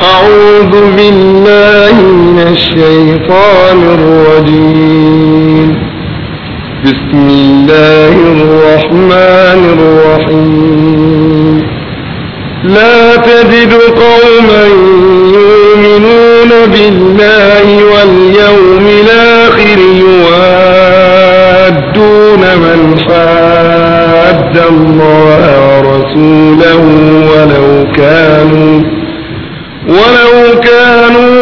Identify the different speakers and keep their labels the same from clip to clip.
Speaker 1: أعوذ بالله من الشيطان الرجيم بسم الله الرحمن الرحيم لا تجد قوما يؤمنون بالله واليوم الآخر يوادون من حاد الله ورسوله ولو كانوا ولو كانوا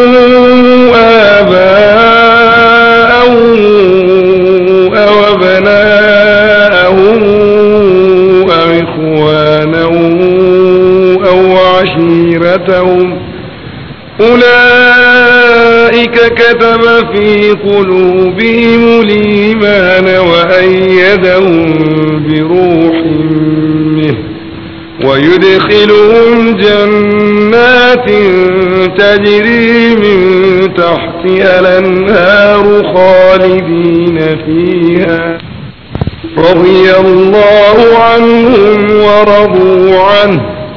Speaker 1: آباءهم أو أبناءهم أو إخوانهم أو عشيرتهم أولئك كتب في قلوبهم الإيمان وأيدهم بروح منه ويدخلهم جنات تجري من تحتها الأنهار خالدين فيها رضي الله عنهم ورضوا عنه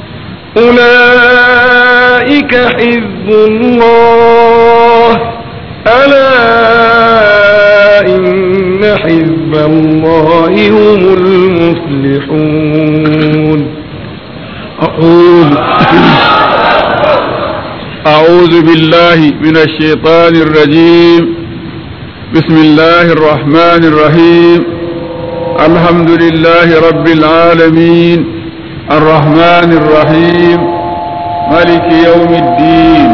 Speaker 1: أولئك حزب الله ألا إن حزب الله هم المفلحون
Speaker 2: أعوذ أعوذ بالله من الشيطان الرجيم بسم الله الرحمن الرحيم الحمد لله رب العالمين الرحمن الرحيم ملك يوم الدين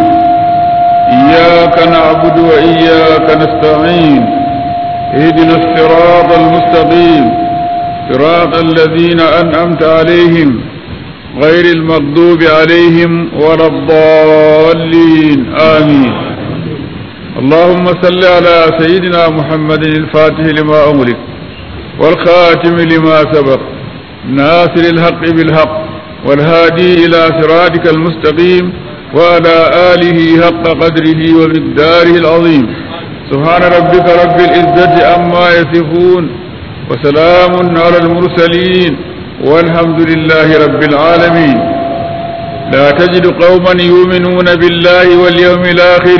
Speaker 2: إياك نعبد وإياك نستعين اهدنا الصراط المستقيم صراط الذين أنعمت عليهم غير المغضوب عليهم ولا الضالين آمين اللهم صل على سيدنا محمد الفاتح لما أمرك والخاتم لما سبق ناصر الحق بالحق والهادي إلى صراطك المستقيم وعلى آله حق قدره ومقداره العظيم سبحان ربك رب العزة عما يصفون وسلام على المرسلين والحمد لله رب العالمين لا تجد قوما يؤمنون بالله واليوم الآخر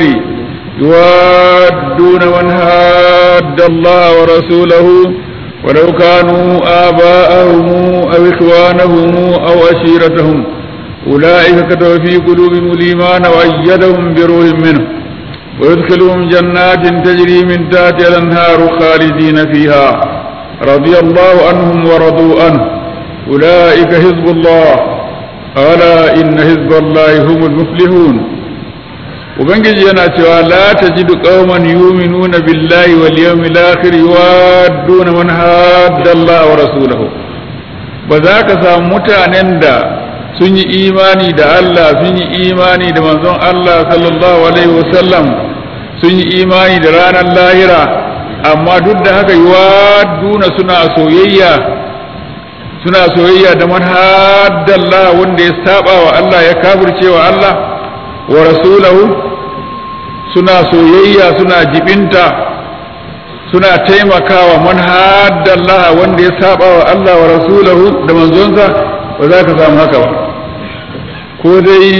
Speaker 2: يوادون من هاد الله ورسوله ولو كانوا آباءهم أو إخوانهم أو أشيرتهم أولئك كتب في قلوبهم الإيمان وأيدهم بروح منه ويدخلهم جنات تجري من تحتها الأنهار خالدين فيها رضي الله عنهم ورضوا عنه أولئك حزب الله ألا إن حزب الله هم المفلحون ubangiji yana cewa la tajidu qauman yu'minuna billahi wal yawmil akhir yuwadduna man hadda Allah wa rasulahu ba za ka samu mutanen da sun yi imani da Allah sun yi imani da manzon Allah sallallahu alaihi wasallam sun yi imani da ranar lahira amma duk da haka yuwadduna suna soyayya suna soyayya da man hadda Allah wanda ya saba wa Allah ya kafirce wa Allah wa rasulahu suna soyayya suna jibinta suna taimakawa man haddallaha wanda ya saba wa Allah wa rasulahu da manzonsa ba za ka samu haka ba ko dai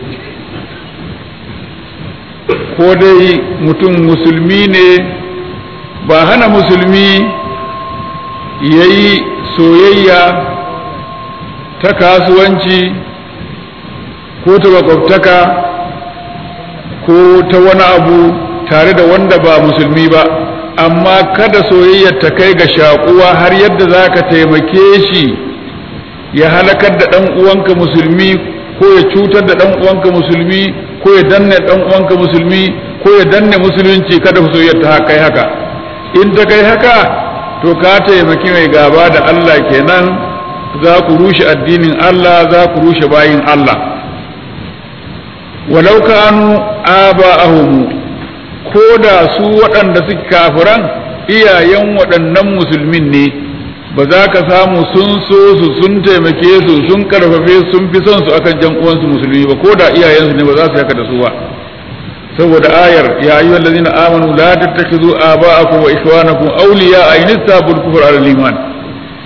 Speaker 2: ko dai mutum musulmi ne ba hana musulmi ya yi soyayya ta kasuwanci ko ta makwabtaka ko ta wani abu tare da wanda ba musulmi ba amma kada soyayyar ta kai ga shakuwa har yadda za ka taimake shi ya halakar da ɗan uwanka musulmi ko ya cutar da ɗan uwanka musulmi ko ya danne ɗan uwanka musulmi ko ya danne musulunci kada soyayyar ta kai haka in ta kai haka to ka taimaki mai gaba da Allah kenan za ku rushe addinin Allah za ku rushe bayin Allah walau kanu aba'ahum ko da su waɗanda suke kafiran iyayen waɗannan musulmin ne ba za ka samu sun so su sun taimake su sun karfafe sun fi son su akan jan uwansu musulmi ba ko da iyayensu ne ba za su haka da su ba saboda ayar ya ayyuha allazina amanu la tattakhidhu aba'akum wa ikhwanakum awliya in istabul kufr al iman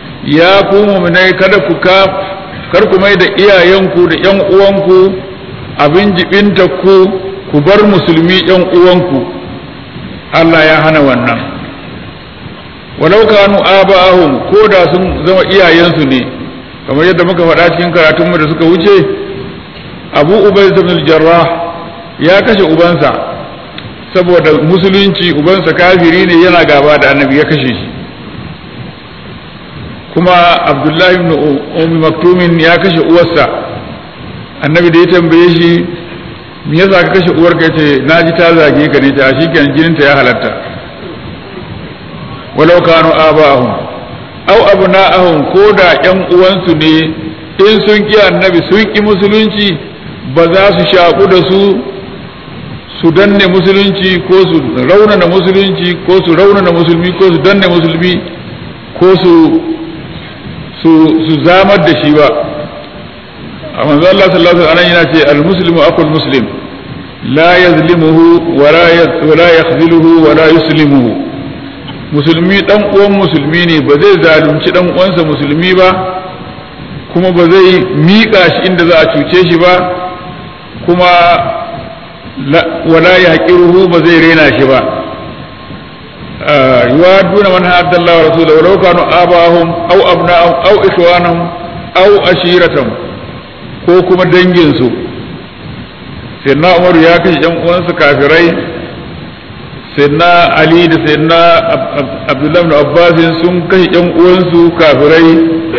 Speaker 2: ya ku mu'minai kada ku ka kar ku mai da iyayenku da yan uwanku abin jibinta ku ku bar musulmi yan uwanku Allah ya hana wannan walau kanu aba'ahum ko da sun zama iyayensu ne kamar yadda muka faɗa cikin karatunmu da suka wuce abu ubayd ibn al-jarrah ya kashe ubansa saboda musulunci ubansa kafiri ne yana gaba da annabi ya kashe shi kuma abdullahi ibn ummi maktumin ya kashe uwarsa annabi da ya tambaye shi me yasa ka kashe uwarka yace naji ta zage ka ne ta shikenan jininta ya halatta walau kanu aba'ahum aw abna'ahum ko da ƴan uwansu ne in sun ki annabi sun ki musulunci ba za su shaku da su su danne musulunci ko su raunana musulunci ko su raunana musulmi ko su danne musulmi ko su su su zamar da shi ba a manzo Allah sallallahu alaihi wasallam yana ce al-muslimu aqul muslim la yazlimuhu wa la yakhziluhu wa la yuslimuhu musulmi dan uwan musulmi ne ba zai zalunci dan uwansa musulmi ba kuma ba zai miƙa shi inda za a cuce shi ba kuma wala yaqiruhu ba zai rena shi ba yuwaduna man hadda Allah wa rasulahu walau kanu abahum aw abna'ahum aw ikhwanahum aw ashiratahum ko kuma dangin su sayyidina Umar ya kashe yan uwansa kafirai sayyidina Ali da sayyidina Abdullah ibn Abbas sun kashe yan uwansu kafirai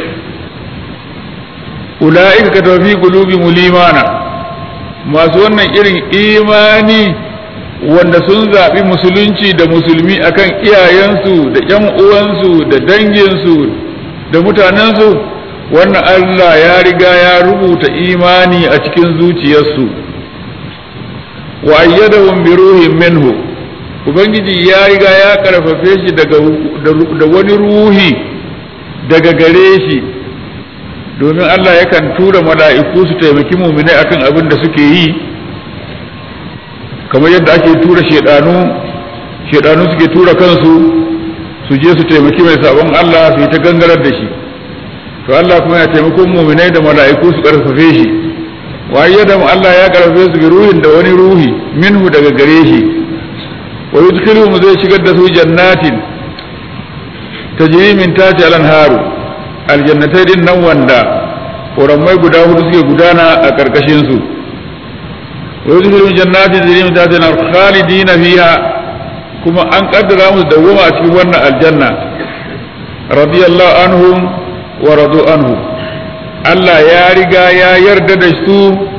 Speaker 2: ulaika katawa fi qulubi mulimana masu wannan irin imani wanda sun zaɓi musulunci da musulmi akan iyayensu da ƴan uwansu da danginsu da mutanensu wannan Allah ya riga ya rubuta imani a cikin zuciyarsu wa ayyadahum bi ruhin minhu ubangiji ya riga ya karfafe shi daga da wani ruhi daga gare shi domin Allah yakan tura mala'iku su taimaki muminai akan abin da suke yi kamar yadda ake tura shedanu shedanu suke tura kansu su je su taimaki mai sabon Allah su yi ta gangarar da shi to Allah kuma ya taimakon muminai da mala'iku su karfafe shi waye da Allah ya karfafe su bi ruhin da wani ruhi minhu daga gare shi wa yudkhiluhum zai shigar da su jannatin tajri min tahti al-anharu aljannatai din nan wanda ƙoramai guda hudu suke gudana a ƙarƙashin su wa yudkhiluhum jannatin tajri min tahti al-anharu khalidina fiha kuma an kaddara musu dawwama a cikin wannan aljanna radiyallahu anhum wa radu anhu Allah ya riga ya yarda da su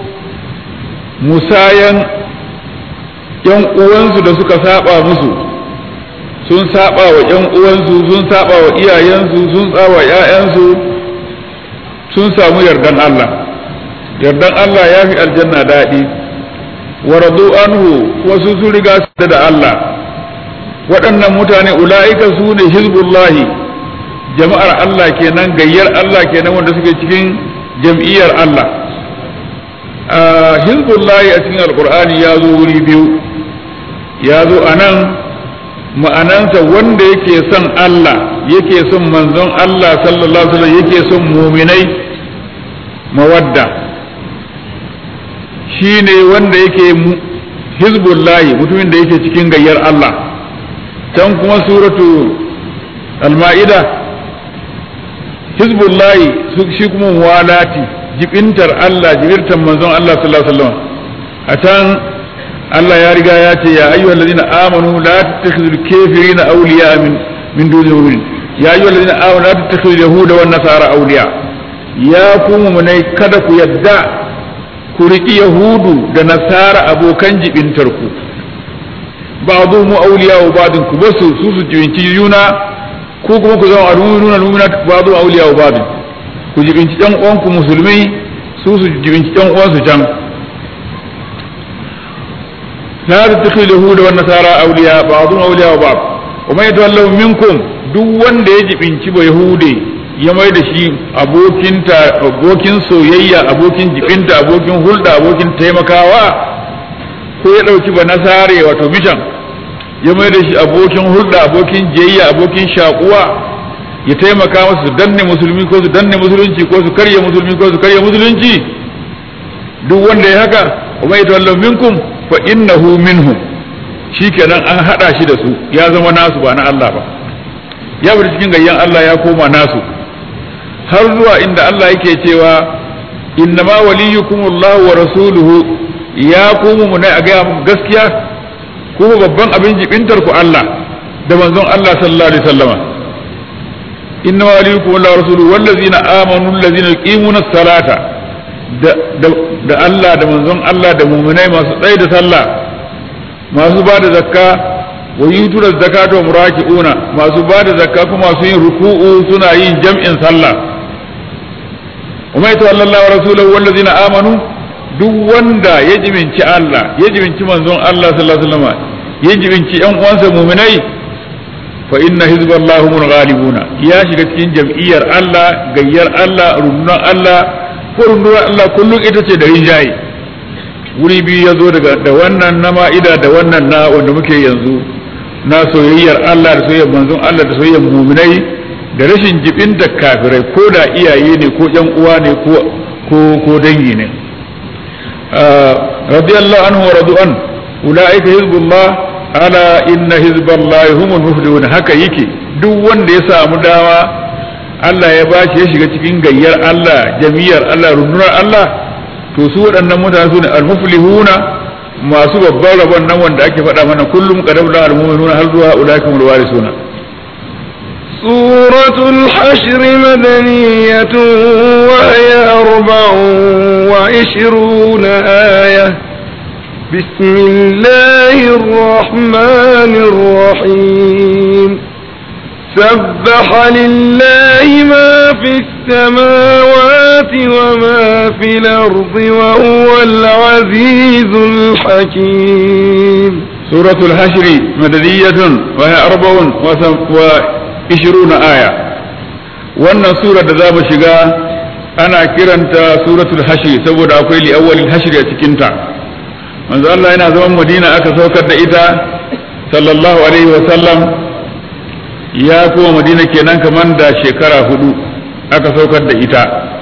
Speaker 2: musayan yan uwansu da suka saba musu sun saba wa yan uwansu sun saba wa iyayensu sun saba wa ƴaƴansu sun samu yardan Allah yardan Allah ya fi aljanna daɗi wa radu anhu kuma su sun riga su da Allah waɗannan mutane ula'ika su ne hizbullahi jama'ar Allah kenan gayyar Allah kenan wanda suke cikin jam'iyyar Allah hizbullahi a cikin alkur'ani ya zo wuri biyu ya zo a nan ma'anansa wanda yake son Allah yake son manzon Allah sallallahu alaihi wasallam yake son muminai mawadda shi ne wanda yake hizbullahi mutumin da yake cikin gayyar Allah can kuma suratu al-ma'ida hizbullahi shi kuma walati jibintar Allah jibirtar manzon Allah sallallahu alaihi wasallam a can Allah ya riga ya ce ya ayyuhal ladina amanu la tattakhidul kafirina awliya min min dunil mu'minin ya ayyuhal ladina amanu la tattakhidul yahuda wan nasara awliya ya ku mu'minai kada ku yadda ku riki yahudu da nasara abokan jibintar ku ba'dhu mu awliya wa ba'dun ku basu su su jibinci yuna ko kuma ku zama nuna nuna ba'dhu awliya wa ba'dun ku jibinci ɗan uwanku musulmai su su jibinci ɗan uwansu can la tattakhidhu yahuda wan nasara awliya ba'dhum awliya wa ba'd wa man yatawallahu minkum duk wanda ya jibinci ba yahude ya mai da shi abokin ta abokin soyayya abokin jibinta abokin hulda abokin taimakawa ko ya dauki ba nasare wato mishan ya mai da shi abokin hulda abokin jiyayya abokin shakuwa ya taimaka masu su danne musulmi ko su danne musulunci ko su karya musulmi ko su karya musulunci duk wanda ya haka kuma yatawallahu minkum fa innahu minhum shikenan an hada shi da su ya zama nasu ba na Allah ba ya bar cikin gayyan Allah ya koma nasu har zuwa inda Allah yake cewa innama waliyukumullahu wa rasuluhu ya kuma mu ne a gaya muku gaskiya kuma babban abin jibintar ku Allah da manzon Allah sallallahu alaihi wasallama innama waliyukumullahu wa rasuluhu wallazina amanu allazina yuqimuna as-salata da da Allah da manzon Allah da mu'minai masu tsaye da sallah masu ba da zakka wa yutuna zakata wa muraki'una masu ba da zakka kuma masu yin ruku'u suna yin jam'in sallah umma ita wallahi wa rasuluhu wallazina amanu duk wanda ya jibinci Allah ya jibinci manzon Allah sallallahu alaihi wasallam ya jibinci yan uwansa mu'minai fa inna hizballahi hum ghalibuna ya shiga cikin jam'iyyar Allah gayyar Allah rundunar Allah ko rundunar Allah kullum ita ce da rinjaye wuri biyu ya zo daga da wannan na ma'ida da wannan na wanda muke yanzu na soyayyar Allah da soyayyar manzon Allah da soyayyar muminai da rashin jibin da kafirai ko da iyaye ne ko yan uwa ne ko ko ko dangi ne radiyallahu anhu wa radu'an ulaika hizbullah ala inna hizballahi humul muflihun haka yake duk wanda ya samu dawa Allah ya bashi ya shiga cikin gayyar Allah jami'ar Allah rundunar Allah to su waɗannan mutane su ne almuflihuna masu babban rabon nan wanda ake faɗa mana kullum qadam la almu'minuna hal zuwa ulaikum alwarisuna
Speaker 1: سورة الحشر مدنية وهي أربع وعشرون آية بسم الله الرحمن الرحيم سبح لله ما في السماوات وما في الأرض وهو العزيز الحكيم
Speaker 2: سورة الحشر مدنية وهي أربع وعشرون آية wannan sura da za mu shiga ana kiranta suratul hashri saboda akwai li'awwalil hashri a cikinta manzo Allah yana zaman Madina aka saukar da ita sallallahu alaihi wa sallam ya kuma madina kenan kamar da shekara hudu aka saukar da ita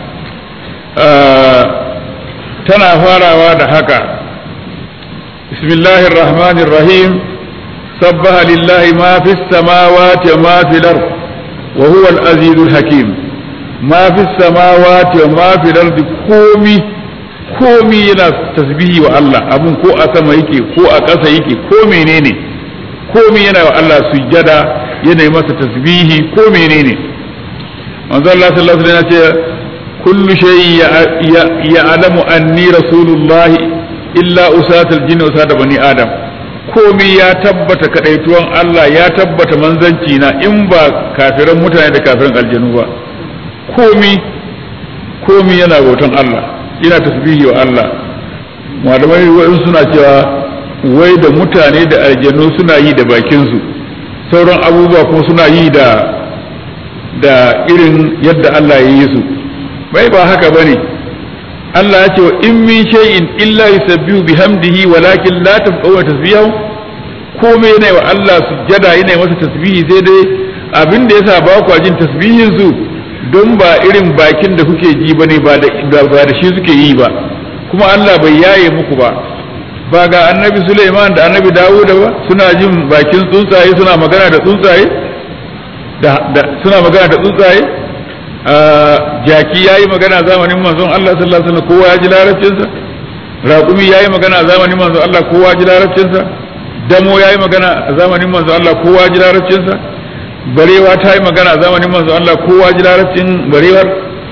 Speaker 2: tana farawa da haka bismillahir rahmanir rahim sabbaha lillahi ma fis samawati wa ma fil ard wa huwa al azizul hakim ma fis samawati wa ma fil ard komi komi yana tasbihi wa Allah abun ko a sama yake ko a ƙasa yake ko menene komi yana wa Allah sujjada yana masa tasbihi ko menene manzo Allah sallallahu alaihi wasallam ce kullu shay ya'lamu anni rasulullah illa usatul jinn usata bani adam komi ya tabbata kadaituwan Allah ya tabbata manzanci na in ba kafiran mutane da kafiran aljanu ba komi komi yana bautan Allah yana tasbihi wa Allah malamai wa'in suna cewa wai da mutane da aljanu suna yi da bakinsu sauran abubuwa kuma suna yi da da irin yadda Allah ya yi su bai ba haka bane Allah ya ce wa in min shay'in illa yusabbihu bihamdihi walakin la tafqahu tasbihahu komai yana wa Allah sujjada yana masa tasbihi sai dai abin da yasa ba ku jin tasbihin su don ba irin bakin da kuke ji bane ba da ba da shi suke yi ba kuma Allah bai yaye muku ba ba ga annabi Suleiman da annabi Dawud ba suna jin bakin tsuntsaye suna magana da tsuntsaye da suna magana da tsuntsaye jaki yayi magana zamanin manzon Allah sallallahu alaihi wasallam kowa ya ji larabcin sa raƙumi yayi magana zamanin manzon Allah kowa ya ji larabcin sa damo yayi magana zamanin manzon Allah kowa ya ji larabcin sa barewa ta yi magana zamanin manzon Allah kowa ya ji larabcin barewar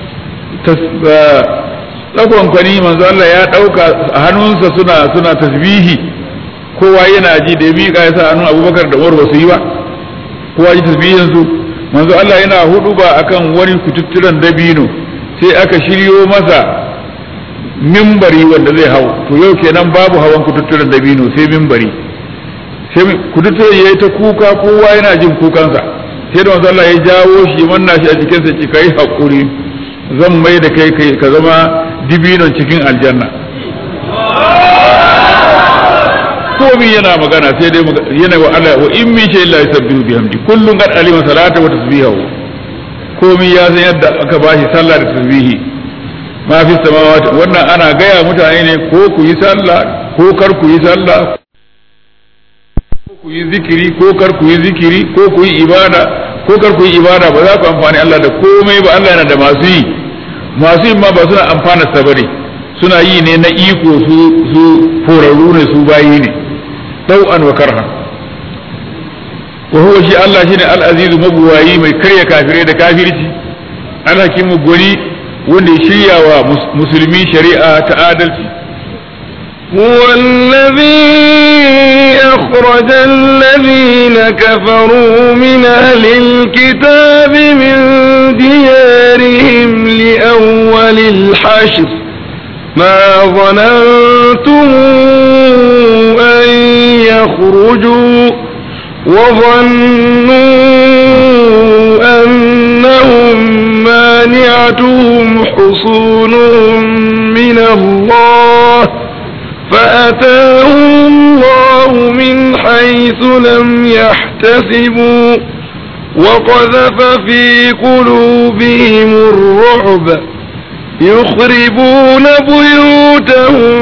Speaker 2: tsakon kwani manzo Allah ya dauka a hannunsa suna suna tasbihi kowa yana ji da ya miƙa ya sa hannun Abubakar da Umar ba su yi ba kowa ji tasbihin su manzo Allah yana hudu ba akan wani kututturan dabino sai aka shiryo masa mimbari wanda zai hau to yau kenan babu hawan kututturan dabino sai mimbari sai kututturan yayi ta kuka kowa yana jin kukansa sai da manzo Allah ya jawo shi manna shi a cikin sa ki kai hakuri zan mai da kai ka zama dibinon cikin aljanna komi yana magana sai dai yana wa Allah wa in min shay'in la yusabbihu bihamdi kullun qad alima salata wa tasbihahu komi ya san yadda aka bashi sallah da tasbihi ma fi samawati wannan ana gaya mutane ne ko ku yi sallah ko kar ku yi sallah ko ku yi zikiri ko kar ku yi zikiri ko ku yi ibada ko kar ku yi ibada ba za ku amfani Allah da komai ba Allah yana da masu yi masu yi ma ba suna amfana sa bane suna yi ne na iko su su forarru ne su bayi ne tau'an wa karha wa huwa shi Allah shine al-azizu mabuwayi mai karya kafirai da kafirci al-hakimu gwani wanda ya shirya wa musulmi shari'a ta adalci
Speaker 1: هو الذي أخرج الذين كفروا من أهل الكتاب من ديارهم لأول الحشر ما ظننتم أن يخرجوا وظنوا أنهم مانعتهم حصونهم من الله فأتاهم الله من حيث لم يحتسبوا وقذف في قلوبهم الرعب يخربون بيوتهم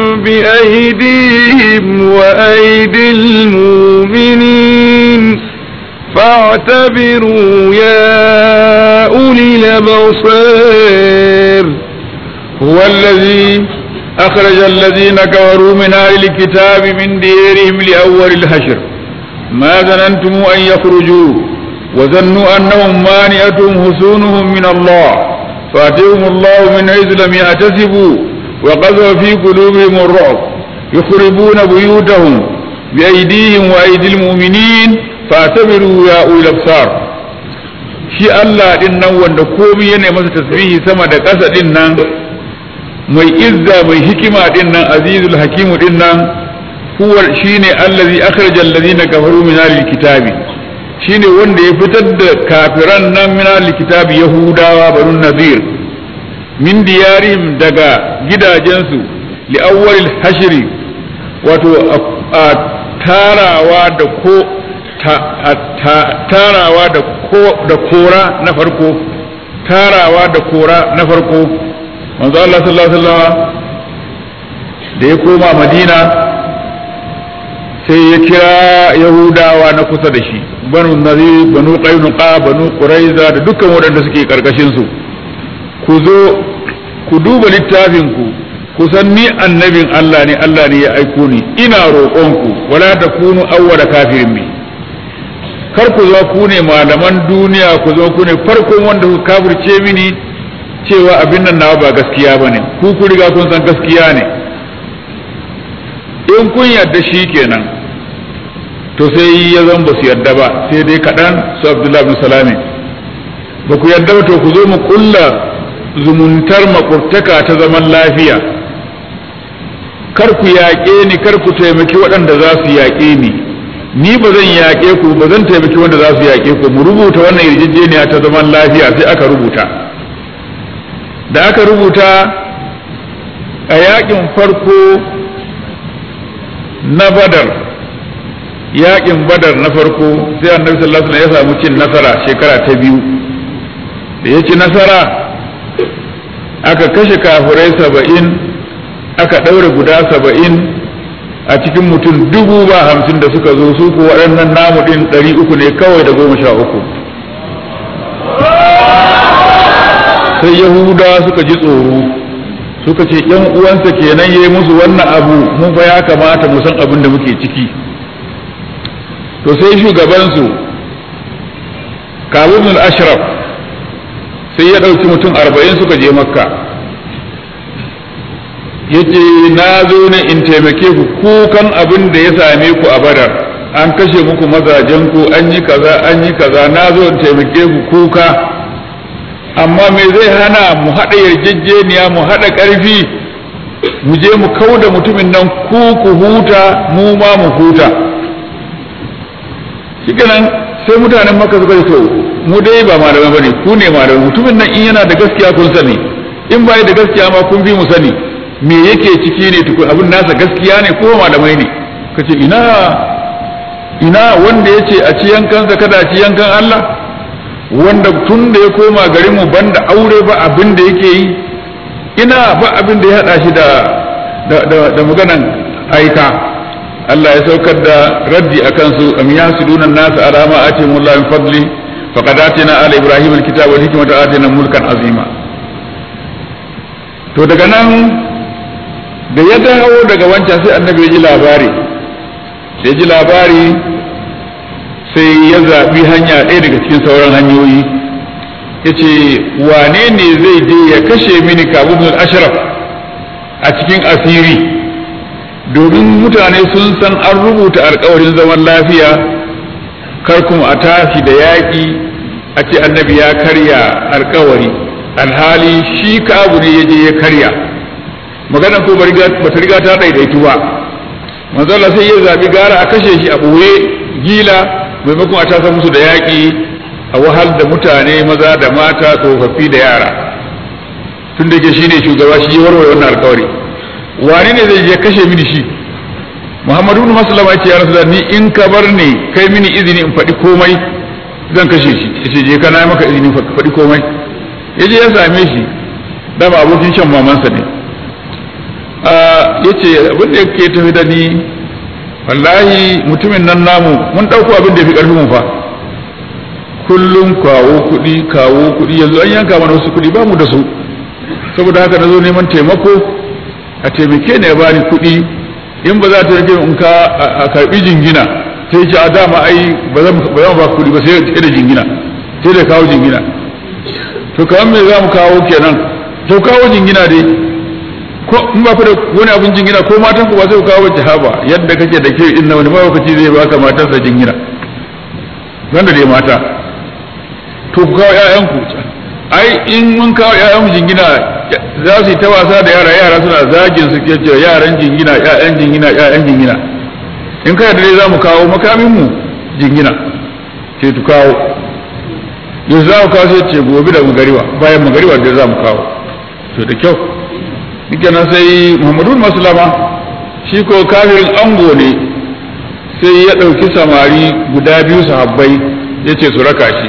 Speaker 1: بأيديهم وأيدي المؤمنين فاعتبروا يا أولي الأبصار
Speaker 2: هو الذي أخرج الذين كفروا من أهل الكتاب من ديرهم لأول الحشر ما ظننتم أن يخرجوا وظنوا أنهم مانعتهم حصونهم من الله فأتيهم الله من حيث لم يحتسبوا وقذف في قلوبهم الرعب يخربون بيوتهم بأيديهم وأيدي المؤمنين فاعتبروا يا أولي الأبصار shi Allah din nan wanda komai yana masa tasbihi sama da ƙasa din nan mai izza mai hikima din nan azizul hakimu din nan huwa shine allazi akhraja allazina kafaru min al-kitabi shine wanda ya fitar da kafiran nan min al-kitabi yahudawa barun nazir min diyarihim daga gidajensu li awwalil hashri wato a tarawa da ko tarawa da ko da kora na farko tarawa da kora na farko manzo Allah sallallahu alaihi wasallam da ya koma Madina sai ya kira Yahudawa na kusa da shi banu Nazir banu Qainuqa banu Quraiza da dukkan waɗanda suke karkashin su ku zo ku duba littafin ku ku san ni annabin Allah ne Allah ne ya aiko ni ina roƙonku wala takunu awwala kafirin bi kar ku zo ku ne malaman duniya ku zo ku ne farkon wanda ku kafirce mini cewa abin nan nawa ba gaskiya ba ne ku ku riga kun san gaskiya ne in kun yarda shi kenan to sai ya zan ba su yarda ba sai dai kaɗan su abdullahi bin salami ba ku yarda ba to ku zo mu kulla zumuntar makurtaka ta zaman lafiya kar ku yaƙe ni kar ku taimaki waɗanda za su yaƙe ni ni ba zan yaƙe ku ba zan taimaki wanda za su yaƙe ku mu rubuta wannan yarjejeniya ta zaman lafiya sai aka rubuta da aka rubuta a yaƙin farko na badar yaƙin badar na farko sai annabi sallallahu alaihi ya samu cin nasara shekara ta biyu da ya ci nasara aka kashe kafirai saba'in aka ɗaure guda saba'in a cikin mutum dubu ba hamsin da suka zo su ko waɗannan namu ɗin ɗari uku ne kawai da goma sha uku sai yahuda suka ji tsoro suka ce yan uwansa kenan yayi musu wannan abu mun fa ya kamata mu san abin da muke ciki to sai shugabansu kabun al-ashraf sai ya ɗauki mutum arba'in suka je makka yace na zo ne in taimake ku kukan abin da ya same ku a badar an kashe muku mazajen ku an yi kaza an yi kaza na zo in taimake ku kuka amma me zai hana mu haɗa yarjejeniya mu haɗa ƙarfi mu je mu kau da mutumin nan ku ku huta mu ma mu huta shikenan sai mutanen maka suka to mu dai ba malamai bane ku ne malamai mutumin nan in yana da gaskiya kun sani in bai da gaskiya ma kun bi mu sani me yake ciki ne tukun abin nasa gaskiya ne ko malamai ne kace ina ina wanda yace a ci yankansa kada a ci yankan Allah wanda tun da ya koma garin mu banda aure ba abin da yake yi ina ba abin da ya hada shi da da maganan aika Allah ya saukar da raddi a kansu am yasuduna nasu ala ma atihim Allah min fadli faqad atina ala ibrahim alkitaba wal hikmata atina mulkan azima to daga nan da ya dawo daga wancan sai annabi ya ji labari da ya ji labari sai ya zaɓi hanya ɗaya daga cikin sauran hanyoyi ya ce wane ne zai je ya kashe mini kabin ashraf a cikin asiri domin mutane sun san an rubuta alkawarin zaman lafiya kar kuma a tashi da yaƙi a ce annabi ya karya alkawari alhali shi kabu ne ya je ya karya magana ko ba ta riga ta ɗaiɗaitu ba manzala sai ya zaɓi gara a kashe shi a ɓoye gila maimakon a tasa musu da yaƙi a wahal da mutane maza da mata tsofaffi da yara tun da ke shi ne shugaba shi ya warware wannan alkawari wani ne zai je kashe mini shi muhammadu ibn maslama ya ce ya rasu ni in ka bar ne kai mini izini in faɗi komai zan kashe shi ya ce je ka na maka izini faɗi komai ya je ya same shi dama abokin shan mamansa ne ya ce abin da yake tafi da ni wallahi mutumin nan namu mun ɗauko abin da ya fi ƙarfin mu fa kullum kawo kuɗi kawo kuɗi yanzu an yanka mana wasu kuɗi ba mu da su saboda haka na zo neman taimako a taimake ne ya bani kuɗi in ba za ta yake in ka a karɓi jingina sai ce a dama ai ba zan ba kuɗi ba sai da jingina sai da kawo jingina to kamar me za mu kawo kenan to kawo jingina dai ko in ba ku da wani abin jingina ko matan ku ba sai ku kawo jihaba yadda kake da ke inna wani mawakaci zai baka matarsa jingina wanda dai mata to ku kawo ƴaƴanku ai in mun kawo ƴaƴanmu jingina za su yi ta wasa da yara yara suna zagin su ke cewa yaran jingina ƴaƴan jingina ƴaƴan jingina in kai da dai za mu kawo makamin mu jingina ce tu kawo yau za mu kawo sai ce gobe da magariwa bayan magariwa da za mu kawo to da kyau nan sai muhammadu masulama shi ko kafirin ango ne sai ya ɗauki samari guda biyu sahabbai ya ce su raka shi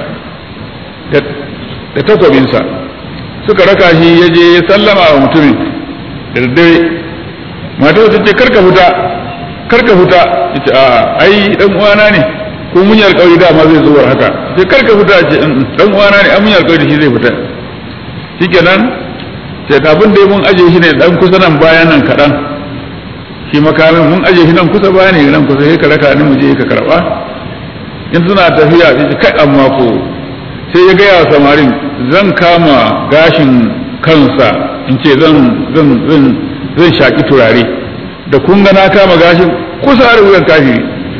Speaker 2: da takwabinsa suka raka shi ya je ya sallama wa mutumin da daddare matar ta ce karka fita karka fita ya ce a ai dan uwana ne ko mun yi alƙawari dama zai zo haka ce karka fita ce dan uwana ne an mun yi alƙawari shi zai fita shikenan sai abin da mun aje shi ne dan kusa nan bayan nan kaɗan shi makamin mun aje shi nan kusa bayan ne nan kusa sai ka raka ni mu je ka karɓa in suna tafiya sai kai amma ko sai ya gaya wa samarin zan kama gashin kansa in ce zan zan zan zan shaki turare da kun ga na kama gashin kusa da wuyan kafiri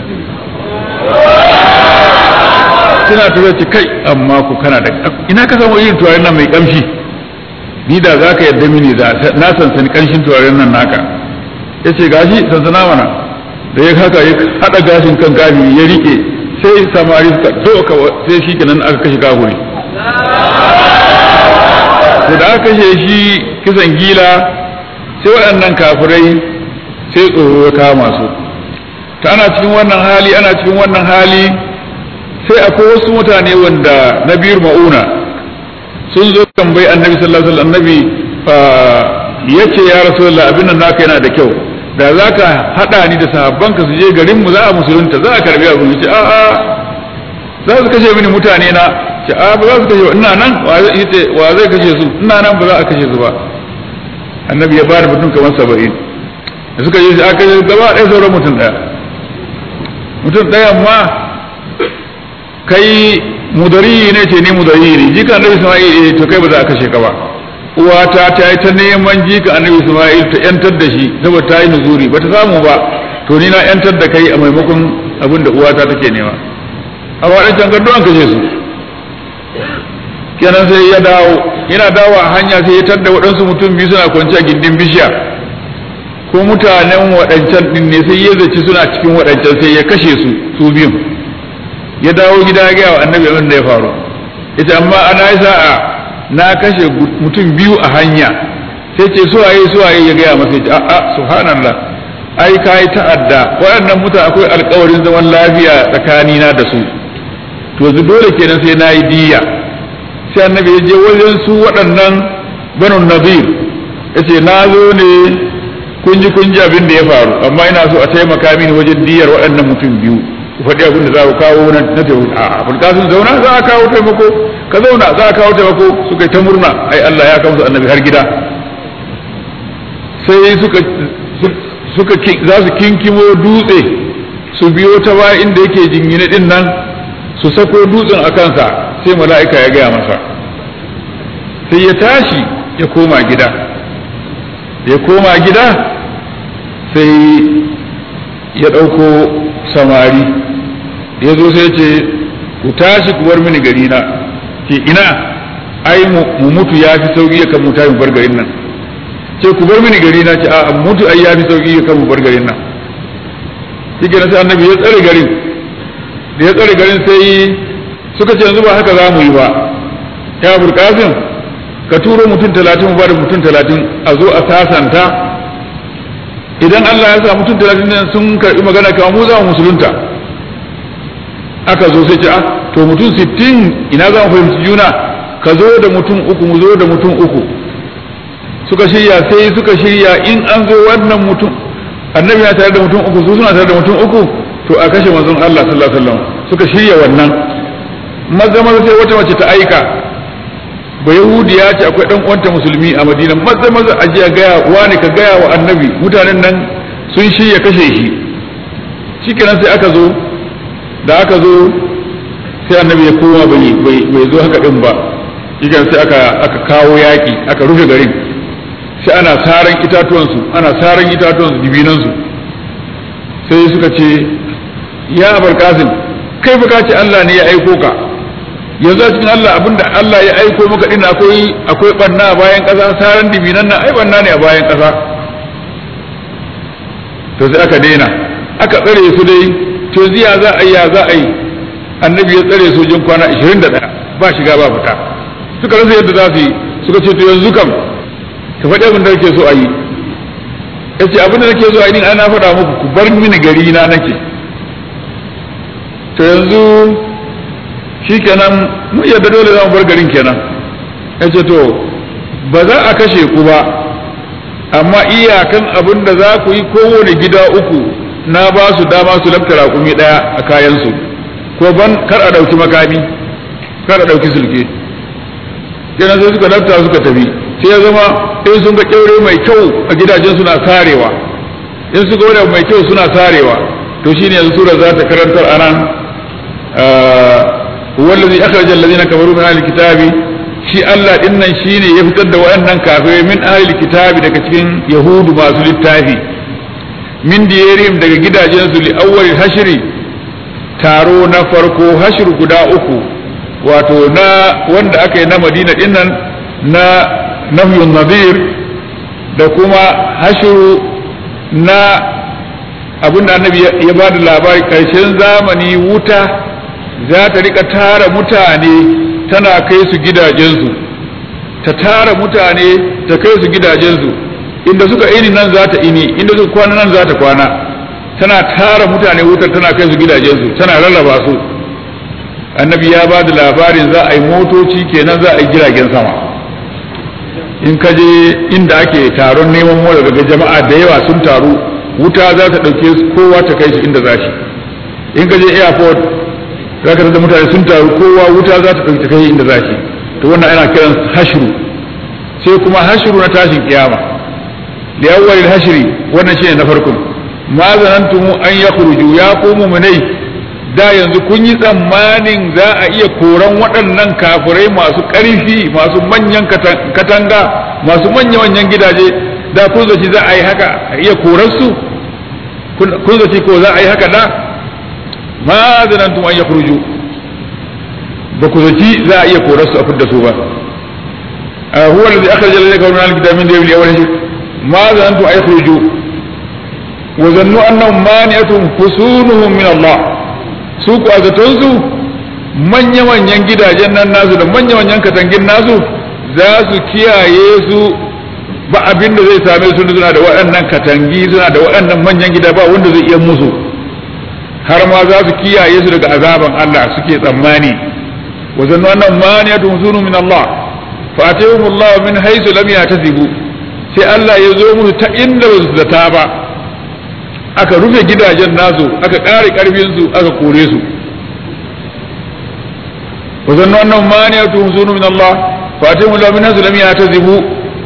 Speaker 2: suna tura ce kai amma ku kana da ina ka samu irin turaren nan mai kamshi ni da za ka yadda mini da na sansani kanshin turaren nan naka ya ce gashi sansana mana da ya haka ya haɗa gashin kan kafiri ya rike sai samari suka doka sai shi kenan aka kashe kafuri da aka kashe shi kisan gila sai waɗannan kafirai sai tsoro ya kama su ta ana cikin wannan hali ana cikin wannan hali sai akwai wasu mutane wanda na biyar ma'una sun zo tambayi annabi sallallahu alaihi wasallam annabi yace ya rasulullah abin nan naka yana da kyau da za ka haɗa ni da sahabbanka su je garin mu za a musulunta za a karbi abu ce a a za su kashe mini mutane na ce a ba za su kashe ina nan wa zai kashe su ina nan ba za a kashe su ba annabi ya bada mutum kamar saba'in da suka je aka kashe gaba ɗaya sauran mutum ɗaya mutum ɗaya ma kai mudari ne ce ni mudari ne jika annabi isma'il to kai ba za a kashe ka ba uwata ta yi ta neman jika annabi Isma'il ta yantar da shi saboda ta yi nuzuri ba ta samu ba to ni na yantar da kai a maimakon abin da uwata take nema a waɗancan gado an kashe su kenan sai ya dawo yana dawo a hanya sai ya tadda waɗansu mutum biyu suna kwanci a gindin bishiya ko mutanen waɗancan ɗin ne sai ya zaci suna cikin waɗancan sai ya kashe su su biyun ya dawo gida ya gaya wa annabi abin da ya faru ita amma ana yi sa'a na kashe mutum biyu a hanya sai ce suwaye suwaye ya gaya masa ce a'a subhanallah ai ka yi ta'adda waɗannan mutane akwai alkawarin zaman lafiya tsakanina da su to yanzu dole kenan sai na yi diya sai annabi ya je wajen su waɗannan banu nazir yace na zo ne kun ji kun ji abin da ya faru amma ina so a taimaka mini wajen diyar waɗannan mutum biyu ku faɗi abin da za ku kawo na na taimako a abin kasun zauna za a kawo taimako ka zauna za a kawo taimako suka yi ta murna ai Allah ya kawo su annabi har gida sai suka suka za su kinkimo dutse su biyo ta baya inda yake jingine din nan su sako dutsen a kansa sai mala'ika ya gaya masa sai ya tashi ya koma gida ya koma gida sai ya ɗauko samari ya zo sai ce ku tashi ku bar mini gari na ke ina ai mu mutu ya fi sauki ya kan mu tashi bar garin nan ce ku bar mini gari na ce a mutu ai ya fi sauki ya kan mu bar garin nan shi ke sai annabi ya tsare garin da ya tsare garin sai suka ce yanzu ba haka za mu yi ba ya burkasin ka turo mutum talatin ba da mutum talatin a zo a sasanta idan Allah ya sa mutum talatin nan sun karbi magana kama mu za mu musulunta aka zo sai ce a to mutum sittin ina za mu fahimci juna ka zo da mutum uku mu zo da mutum uku suka shirya sai suka shirya in an zo wannan mutum annabi ya tare da mutum uku su suna tare da mutum uku to a kashe manzon Allah sallallahu alaihi wasallam suka shirya wannan maza maza sai wata mace ta aika ba yahudiya ce akwai dan uwanta musulmi a madina maza maza a je gaya wani ka gaya wa annabi mutanen nan sun shirya kashe shi shikenan sai aka zo da aka zo sai annabi ya koma bai bai zo haka din ba shikenan sai aka aka kawo yaki aka rufe garin sai ana saran itatuwansu ana saran itatuwansu dibinansu sai suka ce ya abar kasim kai baka ce Allah ne ya aiko ka yanzu a cikin Allah abinda Allah ya aiko maka din akwai akwai banna a bayan ƙasa saran dibinan nan ai banna ne a bayan ƙasa to sai aka daina aka tsare su dai to ziya za a yi ya za a yi annabi ya tsare su jin kwana 21 ba shiga ba fita suka rasa yadda za su yi suka ce to yanzu kam ka faɗi abin da kake so a yi ya ce abin da nake so a yi ni ana faɗa muku ku bar mini gari na nake to yanzu shi kenan mu yadda dole za mu bar garin kenan ya ce to ba za a kashe ku ba amma iyakan abin da za ku yi kowane gida uku na ba su dama su lafta raƙumi ɗaya a kayansu ko ban kar a ɗauki makami kar a ɗauki sulke kenan sai suka lafta suka tafi sai ya zama in sun ga kyaure mai kyau a gidajen suna sarewa in su ga wani mai kyau suna sarewa to shine yanzu sura za ta karantar anan wallazi akhraja allazina kafaru min ahli kitabi shi Allah din nan shine ya fitar da waɗannan kafirai min ahli kitabi daga cikin yahudu masu littafi min diyarim daga gidajen su li awwal hashri taro na farko hashir guda uku wato na wanda aka yi na Madina din nan na nafyun nadir da kuma hashiru na abin da annabi ya ba da labari ƙarshen zamani wuta za ta rika tara mutane tana kai su gidajensu ta tara mutane ta kai su gidajensu inda suka ini nan za ta ini inda suka kwana nan za ta kwana tana tara mutane wutar tana kai su gidajensu tana rarraba su annabi ya ba da labarin za a yi motoci kenan za a yi jiragen sama in ka je inda ake taron neman mora daga jama'a da yawa sun taru wuta za ta ɗauke kowa ta kai shi inda za shi in ka je airport za ka da mutane sun taru kowa wuta za ta ɗauke ta kai inda za shi to wannan ana kiran hashru sai kuma hashru na tashin kiyama da yawwal hashri wannan shine na farko ma zanantum an yakhruju ya qumu munai da yanzu kun yi tsammanin za a iya koran waɗannan kafirai masu ƙarfi masu manyan katanga masu manya-manyan gidaje da kun zaci za a yi haka a iya korarsu kun zaci ko za a yi haka da ma zanantum an yakhruju ba ku zaci za a iya korarsu a fidda su ba huwa alladhi akhraja alladhina kafaru min al-kitabi min diyarihim awwal ma zanantum an yakhruju wa zannu annahum mani'atun fusunuhum min Allah su ku a zatonsu manya-manyan gidajen nan nasu da manya-manyan katangin nasu za su kiyaye su ba abin da zai same su suna da waɗannan katangi suna da waɗannan manyan gida ba wanda zai iya musu har ma za su kiyaye su daga azaban Allah suke tsammani wa zannu annahum maniyatun sunu min Allah fa atahum Allah min haythu lam yatasibu sai Allah ya zo musu ta inda ba su zata ba aka rufe gidajen nasu aka ƙare ƙarfinsu aka kore su وظنوا أنهم مانعتهم حصون من الله فأتيهم الله من نزل لم يعتذبوا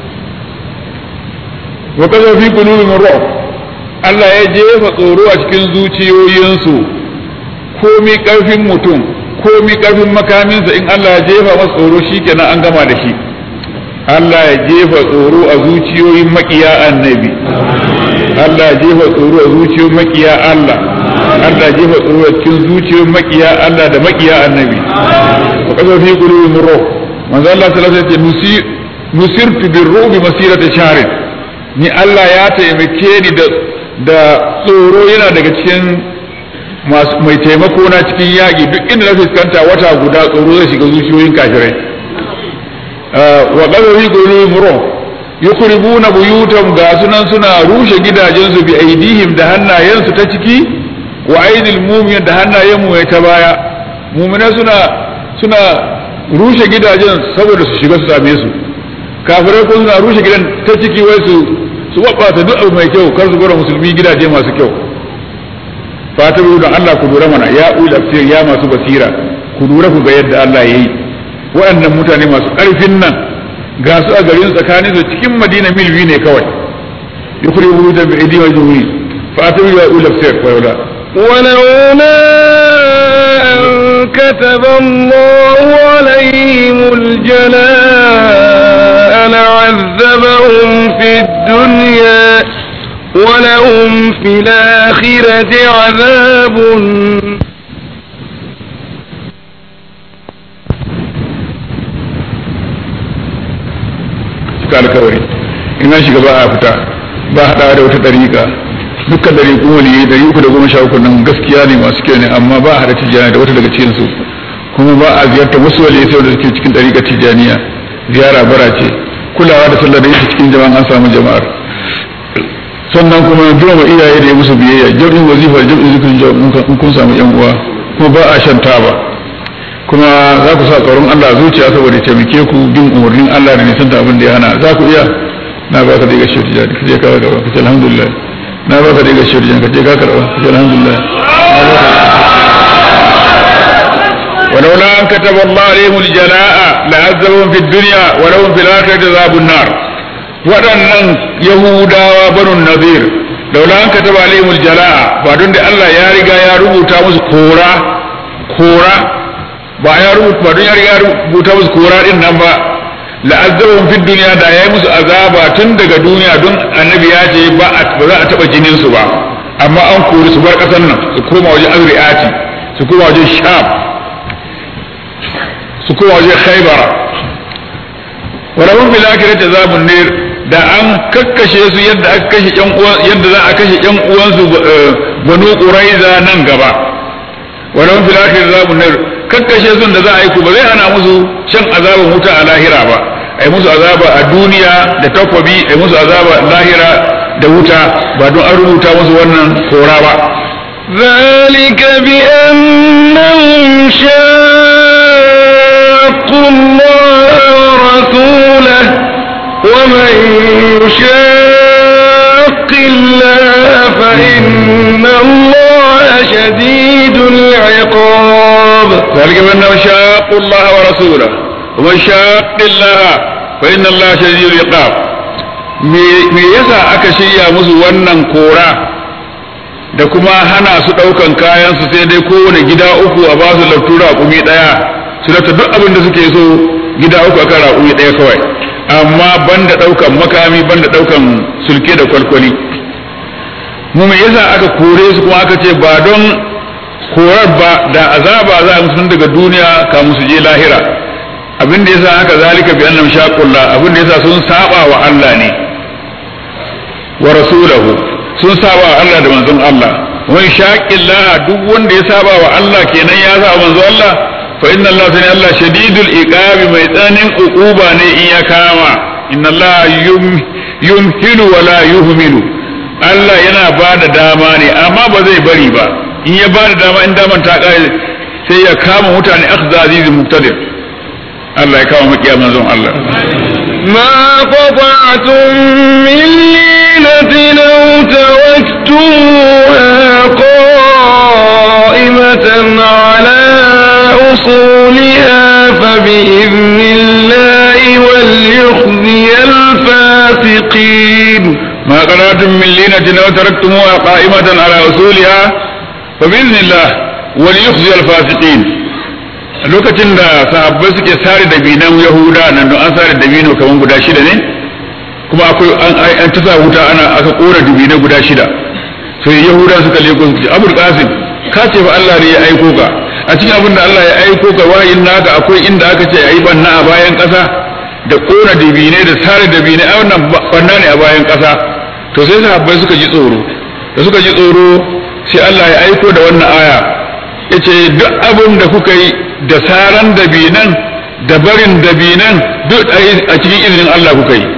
Speaker 2: وكذا في قلوبهم الرعب Allah ya jefa tsoro a cikin zuciyoyinsu komi ƙarfin mutum komi ƙarfin makaminsa in Allah ya jefa masa tsoro shikenan an gama da shi Allah ya jefa tsoro a zuciyoyin makiya annabi Allah ya jefa tsoro a zuciyoyin makiya Allah Allah ya jefa tsoro a cikin zuciyoyin makiya Allah da makiya annabi wa kaza fi qulubihim ruh manzo Allah sallallahu alaihi wasallam nusirtu birrubi masirata shahrin ni Allah ya taimake ni da da tsoro yana daga cikin mai taimako na cikin yaƙi duk inda na fuskanta wata guda tsoro zai shiga zuciyoyin kafirai wa qadari qulubihim ruh yukribuna buyutam ga sunan suna rushe gidajensu bi aidihim da hannayensu ta ciki wa aidil mu'min da hannayen mu ta baya mu'mina suna suna rushe gidajen saboda su shiga su same su kafirai ko suna rushe gidan ta ciki wai su su wabbata duk abu mai kyau kar su gwada musulmi gidaje masu kyau fatan don Allah ku lura mana ya ul afsir ya masu basira ku lura ku ga yadda Allah yayi waɗannan mutane masu ƙarfin nan ga su a garin tsakanin su cikin Madina mil biyu ne kawai yukuri wujudan bi aidi wa juhuri fatan ya ul afsir wa yula
Speaker 1: ولولا أن كتب الله عليهم الجلاء لعذبهم في الدنيا ولهم في الآخرة عذاب
Speaker 2: cika alkawari in an shiga ba a fita ba haɗa da wata ɗariƙa dukkan ɗariƙun waliyai ɗari uku da goma sha uku nan gaskiya ne masu kyau ne amma ba a haɗa tijjani da wata daga cikin su kuma ba a ziyartar wasu waliyai sai da suke cikin ɗariƙar tijjaniya ziyara bara ce kulawa da sallar da ita cikin jama'an an samu jama'ar sannan kuma girma iyaye da ya musu biyayya jam'in wazifa jam'in zikirin in kun samu yan uwa kuma ba a shan taba kuma za ku sa tsoron Allah zuciya saboda ya taimake ku bin umarnin Allah da nisan abin da ya hana za ku iya na ba ka da gashi da ka je ka gaba ka ce alhamdulillah na ba ka da gashi da ka je ka karba ka ce alhamdulillah ولولا أن كتب الله عليهم الجلاء لعذبهم في الدنيا ولهم في الآخرة عذاب النار waɗannan yahudawa banu nazir laula an kataba alaihimul jala'a ba don da Allah ya riga ya rubuta musu kora kora ba ya rubuta ba don ya riga ya rubuta musu kora din nan ba la'azzabahum fid dunya da yayi musu azaba tun daga duniya don annabi ya ce ba ba za a taba jinin su ba amma an kori su bar kasan nan su koma wajen azri'ati su koma wajen sham su koma wajen khaybara wa lahum bil akhirati azabun nar da an kakkashe su yadda aka kashe yan uwan yadda za a kashe yan uwansu banu quraiza nan gaba walau fil akhir azabun nar kakkashe sun da za a yi ku ba zai hana musu shan azaban wuta a lahira ba ai musu azaba a duniya da takwabi ai musu azaba lahira da wuta ba don an rubuta musu wannan kora ba
Speaker 1: ذلك بأنهم شاقوا الله ورسوله ومن يشاق الله فإن الله شديد العقاب
Speaker 2: ذلك بأنهم شاقوا الله ورسوله ومن شاق الله فإن الله شديد العقاب me yasa aka shirya musu wannan kora da kuma hana su ɗaukan kayan su sai dai kowane gida uku a ba su laftu raƙumi ɗaya su lafta duk abin da suke so gida uku akan raƙumi ɗaya kawai amma banda ɗaukan makami banda ɗaukan sulke da kwalkwali mu me yasa aka kore su kuma aka ce ba don korar ba da azaba za a musu daga duniya kamun su je lahira abin da yasa haka zalika bi annam shaqullah abin da yasa sun saba wa Allah ne wa rasulahu sun saba wa Allah da manzon Allah wai shaqillah duk wanda ya saba wa Allah kenan ya saba manzon Allah fa inna Allah sani Allah shadidul iqabi mai tsanin uquba ne in ya kama inna Allah yumhilu wa la yuhmilu Allah yana ba da dama ne amma ba zai bari ba in ya ba da dama in daman ta kare sai ya kama mutane akhza azizul muqtadir Allah ya kama makiya manzon Allah
Speaker 1: ما قطعتم من لينة أو تركتموها قائمة على أصولها فبإذن الله وليخزي الفاسقين
Speaker 2: ما قرأتم من لينة أو تركتموها قائمة على أصولها فبإذن الله وليخزي الفاسقين lokacin da sahabbai suke sare da binan yahuda nan don an sare da bino kamar guda shida ne kuma akwai an ta sa wuta ana aka kora dubina guda shida sai yahuda suka leko su ce abul qasim ka ce ba Allah ne ya aiko ka a cikin abin da Allah ya aiko ka wayin naka akwai inda aka ce ayi banna a bayan kasa da kona dubine da sare dubine a wannan banna ne a bayan kasa to sai sahabbai suka ji tsoro da suka ji tsoro sai Allah ya aiko da wannan aya yace duk abin da kuka yi da saran dabinan da barin dabinan duk a cikin izinin Allah kuka yi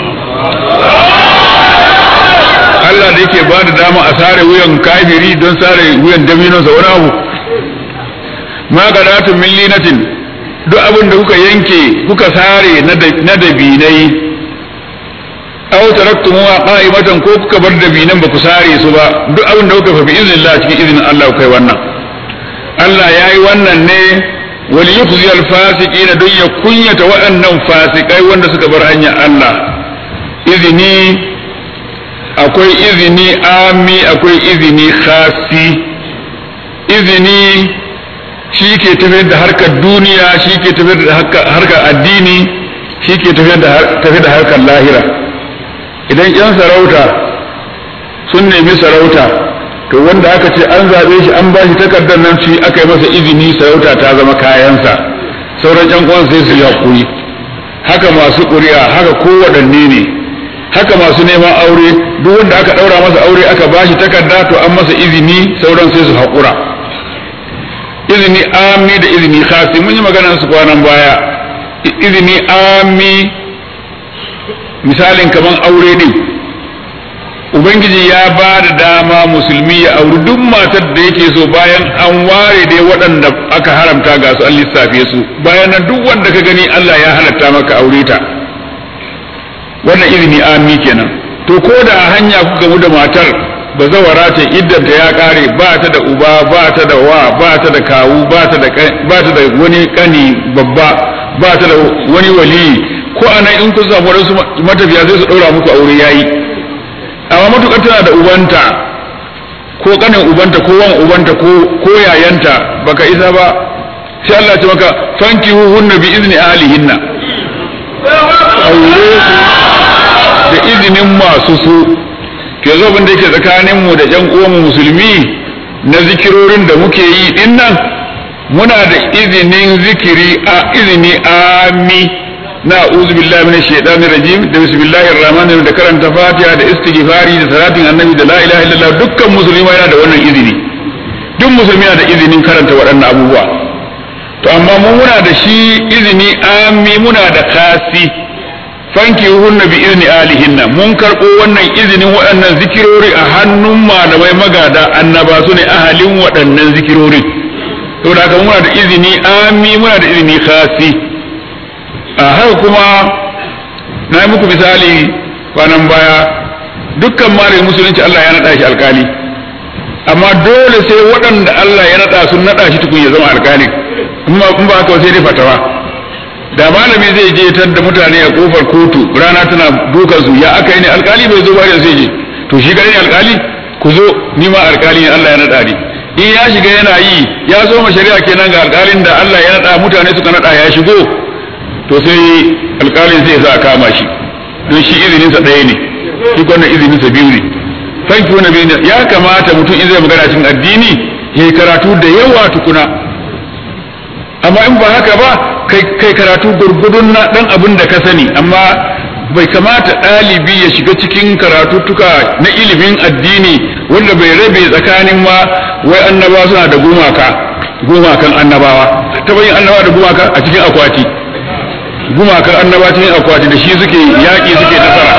Speaker 2: Allah da yake ba da dama a sare wuyan kafiri don sare wuyan daminonsa wani abu ma gadatun min linatin duk abin da kuka yanke kuka sare na dabinai aw taraktumuha qa'imatan ko kuka bar dabinan ba ku sare su ba duk abin da kuka fa bi iznillah cikin izinin Allah kai wannan Allah yayi wannan ne wal yukhzi al fasiqin don ya kunyata waɗannan fasikai wanda suka bar hanyar Allah izini akwai izini ami akwai izini khasi izini shi ke tafiyar da harkar duniya shi ke tafiyar da harkar addini shi ke tafiyar da harkar lahira idan yan sarauta sun nemi sarauta to wanda aka ce an zaɓe shi an ba shi takardar nan shi aka yi masa izini sarauta ta zama kayansa sauran yan uwan sai su yi hakuri haka masu ƙuri'a haka kowaɗanne ne haka masu neman aure duk wanda aka ɗaura masa aure aka ba shi takarda to an masa izini sauran sai su haƙura izini ami da izini khasi mun yi maganar su kwanan baya izini ami misalin kaman aure din ubangiji ya ba da dama musulmi ya auri duk matar da yake so bayan an ware dai waɗanda aka haramta ga su an lissafe su bayan nan duk wanda ka gani Allah ya halatta maka aure ta wannan izini ami kenan to ko da a hanya kuka gamu da matar ba zawara ta iddanta ya kare ba ta da uba ba ta da wa ba ta da kawu ba ta da ba ta da wani kani babba ba ta da wani wali ko anan in kun samu wasu matafiya sai su daura muku aure yayi amma matukar tana da ubanta ko kanin ubanta ko wan ubanta ko ko yayanta baka isa ba sai Allah ya maka fankihu hunna bi izni ahlihinna aure da izinin masu su ke zo abin da yake tsakanin mu da ƴan uwanmu musulmi na zikirorin da muke yi din nan muna da izinin zikiri a izini ami na a'udhu billahi minash shaitanir rajim da bismillahir rahmanir da karanta fatiha da istighfari da salatin annabi da la ilaha illallah dukkan musulmi yana da wannan izini duk musulmi yana da izinin karanta waɗannan abubuwa to amma mu muna da shi izini ami muna da kasi fanki hunna bi izni alihinna mun karɓo wannan izinin waɗannan zikirori a hannun malamai magada annaba su ne ahalin waɗannan zikirori saboda haka muna da izini ami muna da izini khasi a haka kuma na yi muku misali kwanan baya dukkan malamin musulunci Allah ya naɗa shi alkali amma dole sai waɗanda Allah ya naɗa sun naɗa shi tukun ya zama alkali in ba haka sai dai fatawa da malami zai je tar da mutane a kofar kotu rana tana dukan su ya aka yi ne alkali bai zo ba da sai je to shi gare ne alkali ku zo ni ma alkali ne Allah ya naɗa ni in ya shiga yana yi ya zo ma shari'a kenan ga alkalin da Allah ya naɗa mutane suka naɗa ya shigo to sai alkalin zai sa a kama shi don shi izininsa ɗaya ne shi wannan izininsa biyu ne fanki wani biyu ya kamata mutum in zai magana cikin addini ya yi karatu da yawa tukuna amma in ba haka ba kai karatu gurgudun na ɗan abin da ka sani amma bai kamata ɗalibi ya shiga cikin karatuttuka na ilimin addini wanda bai rabe tsakanin ma wai annaba suna da gumaka gumakan annabawa ta bayin annabawa da gumaka a cikin akwati gumakan annaba cikin akwati da shi suke yaƙi suke nasara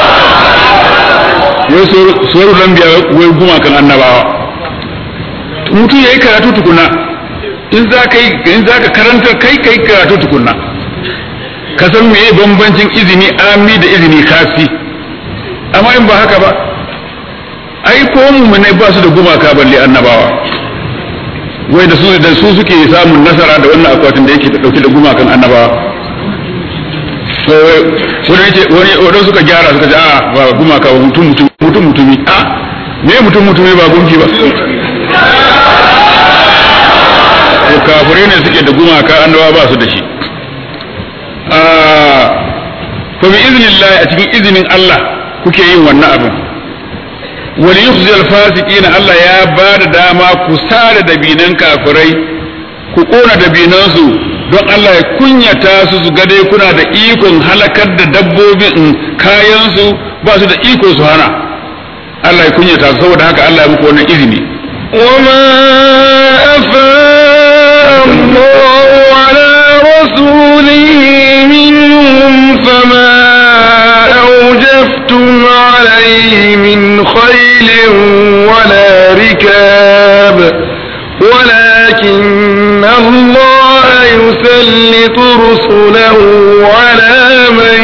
Speaker 2: wai suwaru lambiya wai gumakan annabawa mutum ya yi karatu tukuna in za ka in za ka karanta kai kai karatu tukunna ka san meye bambancin izini ami da izini kasi amma in ba haka ba ai ko mu'minai ba su da gumaka balle annabawa wai da su da su suke samun nasara da wannan akwatin da yake dauke da gumakan annabawa so wani yace wani wani suka gyara suka ce a ba gumaka ba mutum mutum mutum mutumi a me mutum mutumi ba gunki ba to kafirai ne suke da gumaka annabawa ba su da shi a fa bi iznillah a cikin izinin Allah kuke yin wannan abin wani yukhzi al-fasiqin Allah ya ba da dama ku sare dabinan kafirai ku kona dabinan su don Allah ya kunyata su su dai kuna da ikon halakar da dabbobin kayan su ba su da iko su hana Allah ya kunyata su saboda haka Allah ya muku wannan izini
Speaker 1: وما أفاء الله على رسوله منهم فما أوجفتم عليه من خيل ولا ركاب ولكن الله يسلط رسله على من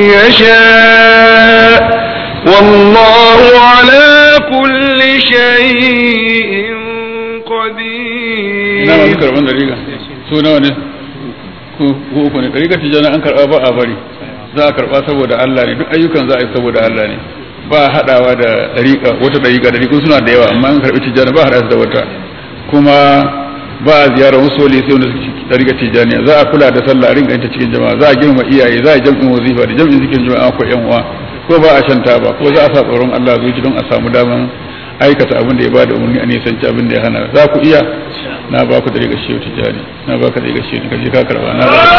Speaker 1: يشاء والله على كل شيء
Speaker 2: ina masu
Speaker 1: قدير
Speaker 2: karban dariga su nawa ne ku ku uku ne dariga tijana an karba ba a bari za a karba saboda Allah ne duk ayyukan za a yi saboda Allah ne ba a hadawa da dariƙa wata dariƙa dariƙun suna da yawa amma an karbi tijana ba a hada su da wata kuma ba a ziyarar wasu wali sai wanda suke dariƙa tijaniya za a kula da sallah a rinka yin ta cikin jama'a za a girma iyaye za a jam'in wazifa da jam'in zikirin jama'a ko yan uwa ko ba a shanta ba ko za a sa tsoron Allah zuci don a samu daman aikata abin da ya bada umarni a nisanci abin da ya hana za ku iya na ba ku da riga shi tijani na ba ka da riga shi ka je ka karba na ba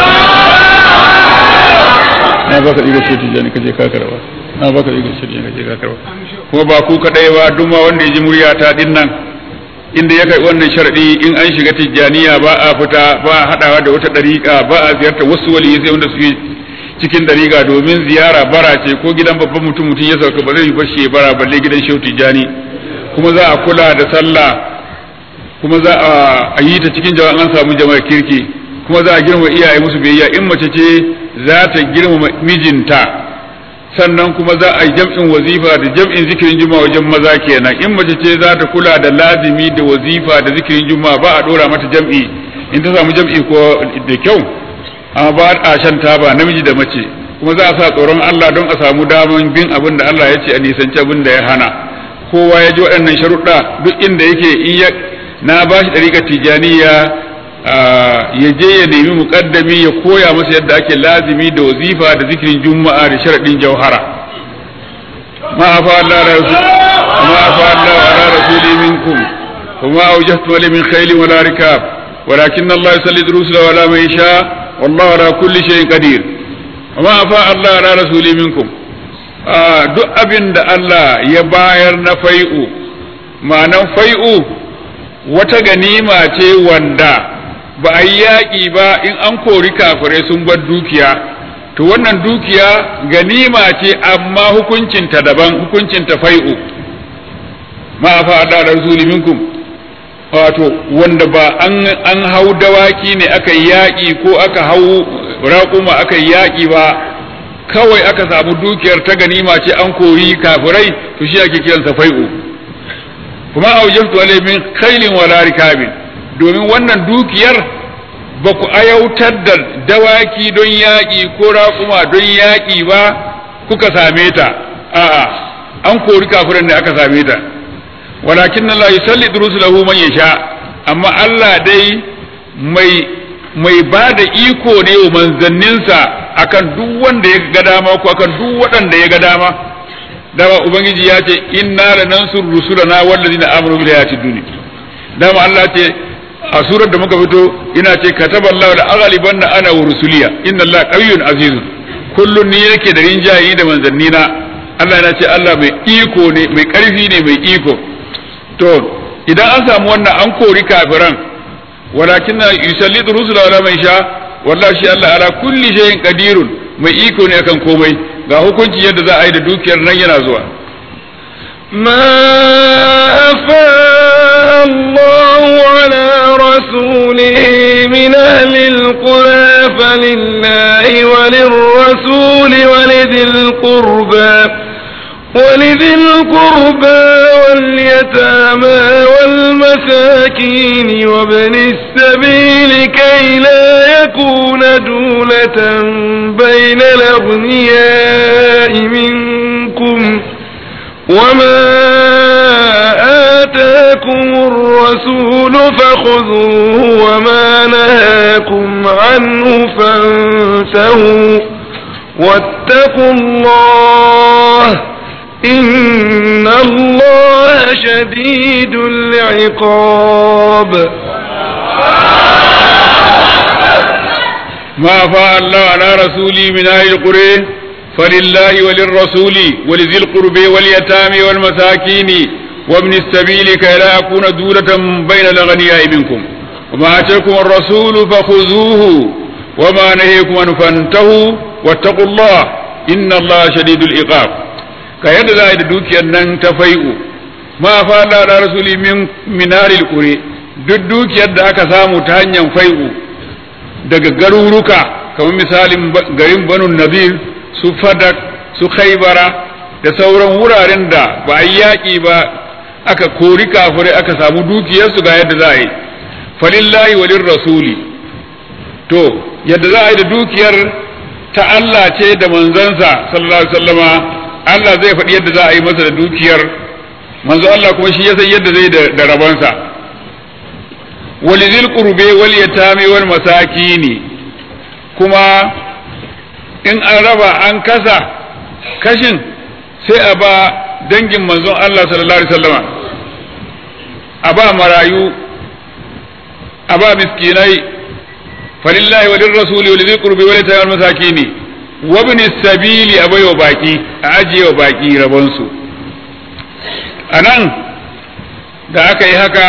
Speaker 2: na ba ka da riga shi tijani ka je ka karba na ba ka da riga shi tijani ka je ka karba kuma ba ku kadai ba duk ma wanda ya ji murya ta din nan inda ya kai wannan sharadi in an shiga tijjaniya ba a fita ba a hadawa da wata dariƙa ba a ziyartar wasu waliyi sai wanda suke cikin dariƙa domin ziyara bara ce ko gidan babban mutum mutum ya sauka ba zai yi bashi ya bara balle gidan shehu tijjani kuma za a kula da sallah kuma za a yi ta cikin jama'a an samu jama'ar kirki kuma za a girma iyaye musu biyayya in mace ce za ta girmama mijinta sannan kuma za a yi jam'in wazifa da jam'in zikirin juma'a wajen maza kenan in mace ce za ta kula da lazimi da wazifa da zikirin juma'a ba a dora mata jam'i in ta samu jam'i ko da kyau amma ba a shan taba namiji da mace kuma za a sa tsoron Allah don a samu daman bin abin da Allah ya ce a nisanci abin da ya hana kowa ya ji waɗannan sharuɗa duk inda yake in ya na ba shi ɗariƙar tijaniya ya je ya nemi muƙaddami ya koya masa yadda ake lazimi da wazifa da zikirin juma'a da sharaɗin jauhara ma afa Allah rasul ma afa Allah ala rasuli minkum وما أوجهتم عليه من خيل ولا ركاب ولكن الله يسلط رسله على من يشاء والله على كل شيء قدير وما أفاء الله على رسوله منكم duk abin da Allah ya bayar na fai'u ma'anan fai'u wata ganima ce wanda ba a yi yaƙi ba in an kori kafirai sun bar dukiya to wannan dukiya ganima ce amma hukuncinta daban hukuncinta fai'u ma fa da rasuli minkum wato wanda ba an an hau dawaki ne aka yaƙi ko aka hau raƙuma aka yaƙi ba kawai aka samu dukiyar ta ganima ce an kori kafirai to shi ake kiransa fai'u kuma aujabtu alai min khailin wala rikabin domin wannan dukiyar ba ku ayautar da dawaki don yaƙi ko raƙuma don yaƙi ba kuka same ta a'a an kori kafiran ne aka same ta walakin Allah yusallitu rusulahu man yasha amma Allah dai mai mai ba da iko ne wa manzanninsa akan duk wanda ya ga dama ko akan duk waɗanda ya ga dama dama ubangiji ya ce inna lanansur rusulana wallazina amanu bil hayati dunya dama Allah ce a surar da muka fito ina ce kataballahu la aghlibanna ana wa rusuliya inna Allah qawiyyun azizun kullun ni yake da rinjayi da manzannina Allah yana ce Allah mai iko ne mai karfi ne mai iko to idan an samu wannan an kori kafiran walakin yusallitu rusula wala man sha wallahi shi Allah ala kulli shay'in qadirun mai iko ne akan komai ga hukunci yadda za a yi da dukiyar nan yana zuwa
Speaker 1: ما أفاء الله على رسوله من أهل القرى فلله ولذي القربى واليتامى والمساكين وابن السبيل كي لا يكون دولة بين الأغنياء منكم وما آتاكم الرسول فخذوه وما نهاكم عنه فانتهوا واتقوا الله إن الله شديد العقاب
Speaker 2: ما فاء الله على رسوله من أهل القرى فلله وللرسول ولذي القرب واليتامى والمساكين وابن السبيل كي لا يكون دولة بين الأغنياء منكم وما آتاكم الرسول فخذوه وما نهيكم عنه فانتهوا واتقوا الله إن الله شديد العقاب كيد ذا دوكي أن تفيئوا ما فاء الله على رسوله من من أهل القرى duk dukiyar da aka samu ta hanyar fai'u daga garuruka kamar misalin garin banu nadir su fadak su khaibara da sauran wuraren da ba a yaƙi ba aka kori kafirai aka samu dukiyarsu ga yadda za a yi falillahi walin rasuli to yadda za a yi da dukiyar ta Allah ce da manzansa sallallahu alaihi wasallama Allah zai faɗi yadda za a yi masa da dukiyar manzo Allah kuma shi ya san yadda zai da rabansa walizil qurbe wal yatami wal masakini kuma in an raba an kasa kashin sai a ba dangin manzon Allah sallallahu alaihi wasallama a ba marayu a ba miskinai falillahi wa lir rasuli wa lidhil qurbi wa litayal masakini wa ibn sabili a baiwa baki a ajiye wa baki rabon su anan da aka yi haka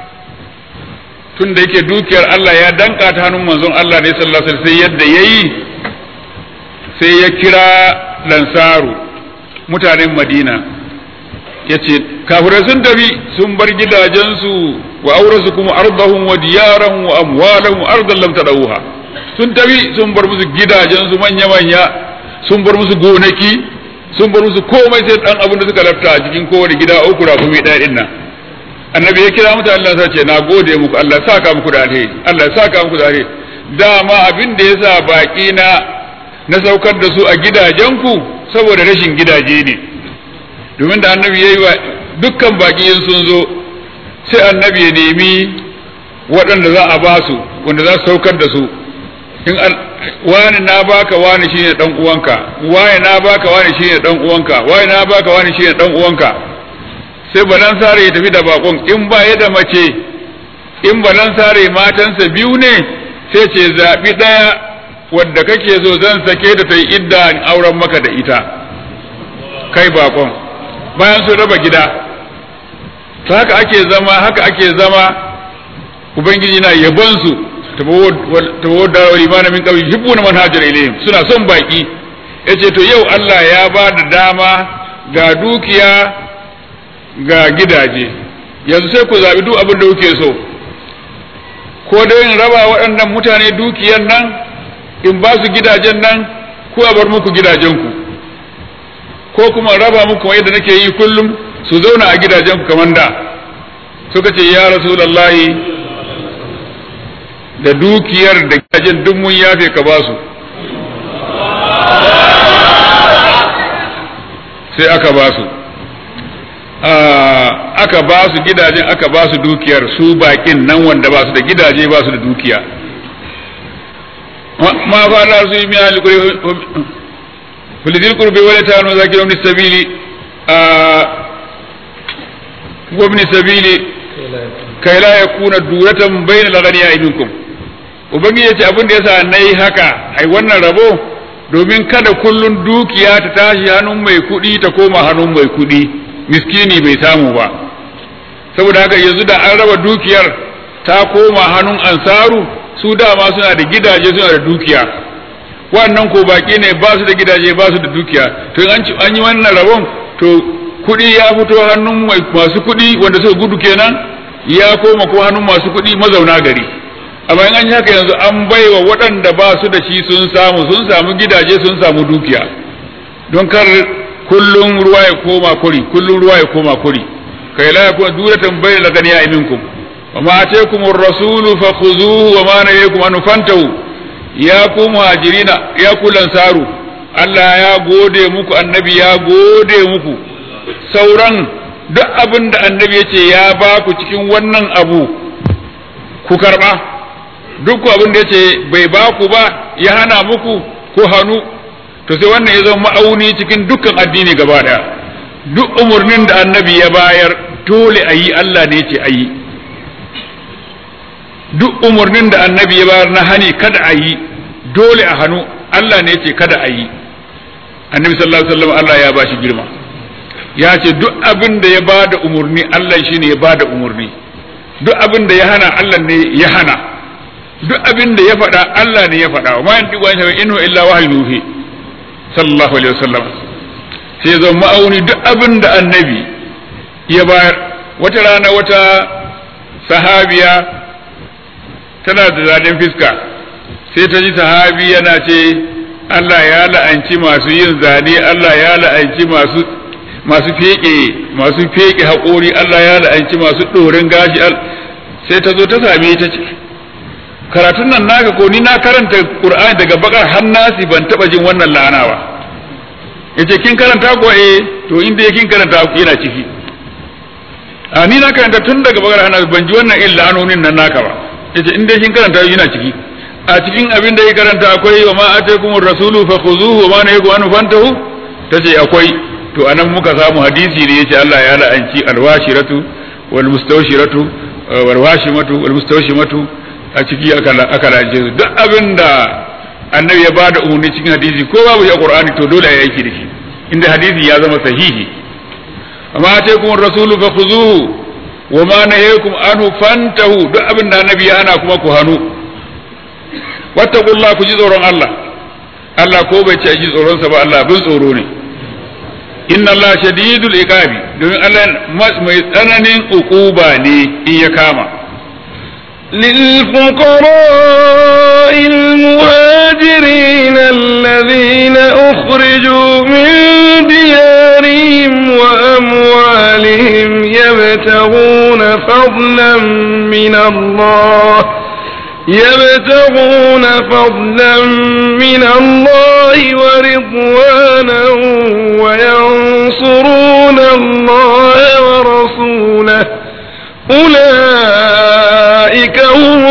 Speaker 2: tun da yake dukiyar Allah ya danka ta hannun manzon Allah ne sallallahu alaihi wasallam sai yadda yayi sai ya kira lansaru mutanen madina ya ce kafirai sun tafi sun bar gidajensu wa aurasu kuma ardahum wa diyarahum wa amwalahum ardan lam tadawha sun tafi sun bar musu gidajensu manya manya sun bar musu gonaki sun bar musu komai sai dan abin da suka lafta a cikin kowane gida uku rakumi ɗaya din nan annabi ya kira mutane Allah ce na gode muku Allah ya saka muku da alheri Allah ya saka muku da alheri dama abin da yasa baki na na saukar da su a gidajenku saboda rashin gidaje ne domin da annabi ya yi wa dukkan baki sun zo sai annabi ya nemi waɗanda za a ba su wanda za su saukar da su in wani na baka wani shine dan uwanka wani na baka wani shine dan uwanka wani na baka wani shine dan uwanka sai balan sare ya tafi da bakon in ba ya da mace in balan sare matansa biyu ne sai ce zaɓi ɗaya wadda kake so zan sake da ta yi idda auren maka da ita kai bakon bayan sun raba gida ta haka ake zama haka ake zama ubangiji na yabon su tabawo da limana min kawai hibbu na manhajar ilayhim suna son baki yace to yau Allah ya ba da dama ga dukiya ga gidaje yanzu sai ku zaɓi duk abin da kuke so ko da yin raba waɗannan mutane dukiyar nan in ba su gidajen nan ko a bar muku gidajenku ko kuma raba muku yadda nake yi kullum su zauna a gidajenku kamar da suka ce ya rasulallahi da dukiyar da gidajen duk mun yafe ka ba su sai aka ba su aka ba su gidajen aka ba su dukiyar su bakin nan wanda ba su da gidaje ba su da dukiya ma fara su yi miya alkuri filidil kurbe wani ta hannu zaki wani sabili a wani sabili kai la ya kuna duratan bayan lagani a minkum ubangiji ya ce abin da yasa na yi haka ai wannan rabo domin kada kullun dukiya ta tashi hannun mai kuɗi ta koma hannun mai kuɗi miskini bai samu ba saboda haka yanzu da an raba dukiyar ta koma hannun ansaru su dama suna da gidaje suna da dukiya wannan ko baki ne ba su da gidaje ba su da dukiya to an yi wannan rabon to kuɗi ya fito hannun masu kuɗi wanda suka gudu kenan ya koma ko hannun masu kuɗi mazauna gari amma in an yi haka yanzu an baiwa waɗanda ba su da shi sun samu sun samu gidaje sun samu dukiya don kar kullum ruwa ya koma kuri kullum ruwa ya koma kuri kai la yakun duratan bayna ganiya minkum wa ma ataakum ar-rasulu fakhuzuhu wa ma nahayakum an fantahu ya ku muhajirina ya ku lansaru Allah ya gode muku annabi ya gode muku sauran duk abin da annabi ya ce ya ba ku cikin wannan abu ku karba duk abin da ya ce bai ba ku ba ya hana muku ku hannu to sai wannan ya zama ma'auni cikin dukkan addini gaba daya duk umarnin da annabi ya bayar dole a yi Allah ne ce a yi duk umarnin da annabi ya bayar na hani kada a yi dole a hannu Allah ne ce kada a yi annabi sallallahu alaihi wasallam Allah ya ba shi girma ya ce duk abin da ya bada umarni Allah shine ya bada umarni duk abin da ya hana Allah ne ya hana duk abin da ya faɗa Allah ne ya faɗa wa ma yantiqu an shafa inhu illa wahyu yuhi sallallahu alaihi wasallam sai zan ma'auni duk abin da annabi ya bayar wata rana wata sahabiya tana da zaɗin fiska sai ta ji sahabi yana ce Allah ya la'anci masu yin zane Allah ya la'anci masu masu feke masu feke haƙori Allah ya la'anci masu ɗorin gashi sai ta zo ta same ta ce karatun nan naka ko ni na karanta Qur'ani daga bakar har nasi ban taba jin wannan la'ana ba yace kin karanta ko eh to inda kin karanta yana ciki a ni na karanta tun daga bakar har nasi ban ji wannan illa anonin nan naka ba yace inda kin karanta yana ciki a cikin abin da ya karanta akwai wa ma ataykumur rasulu fakhuzuhu wa ma nahakum anhu fantahu tace akwai to anan muka samu hadisi ne yace Allah ya la'anci alwashiratu wal mustawshiratu wal washimatu wal mustawshimatu a ciki aka la'ance su duk abin da annabi ya bada umarni cikin hadisi ko babu ya qur'ani to dole ya aiki da shi inda hadisi ya zama sahihi amma ta kuma rasulu fa khuzuhu wa ma nahayakum anhu fantahu duk abin da annabi ya hana kuma ku hanu wattaqullah ku ji tsoron Allah Allah ko bai ce ji tsoron sa ba Allah bin tsoro ne inna Allah shadidul iqabi domin Allah mai tsananin ukuba ne in ya kama
Speaker 1: للفقراء المهاجرين الذين أخرجوا من ديارهم وأموالهم يبتغون فضلا من الله يبتغون فضلا من الله ورضوانا وينصرون الله ورسوله أولئك هم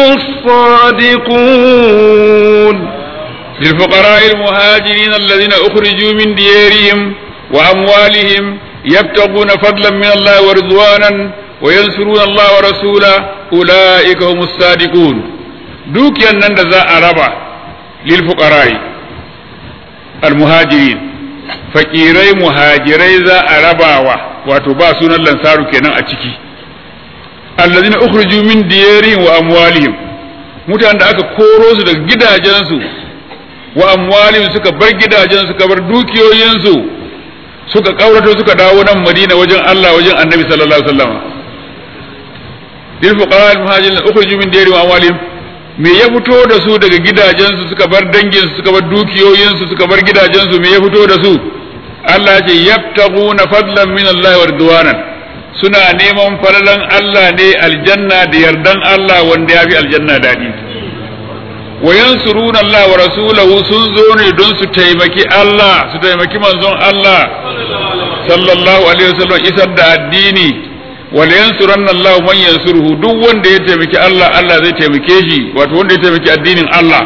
Speaker 1: الصادقون
Speaker 2: للفقراء المهاجرين الذين أخرجوا من ديارهم وأموالهم يبتغون فضلا من الله ورضوانا وينصرون الله ورسوله أولئك هم الصادقون دوكيا نند ذا أربع للفقراء المهاجرين fakirai muhajirai za a rabawa wato ba sunan lansaru kenan a ciki allazina ukhriju min diyarihim wa amwalihim mutanen da aka koro su daga gidajensu wa amwalihim suka bar gidajen suka bar dukiyoyinsu suka kaurato suka dawo nan Madina wajen Allah wajen Annabi sallallahu alaihi wasallam lil fuqara al muhajirin ukhriju min diyarihim wa amwalihim me ya fito da su daga gidajensu suka bar danginsu suka bar dukiyoyinsu suka bar gidajensu me ya fito da su Allah ya ce yabtaguna fadlan min Allah wa ridwanan suna neman falalan Allah ne aljanna da yardan Allah wanda ya fi aljanna daɗi wa yansuruna Allah wa rasulahu sun zo ne don su taimaki Allah su taimaki manzon Allah sallallahu alaihi wasallam isar da addini wal yansuranna Allah man yansuruhu duk wanda ya taimaki Allah Allah zai taimake shi wato wanda ya taimaki addinin Allah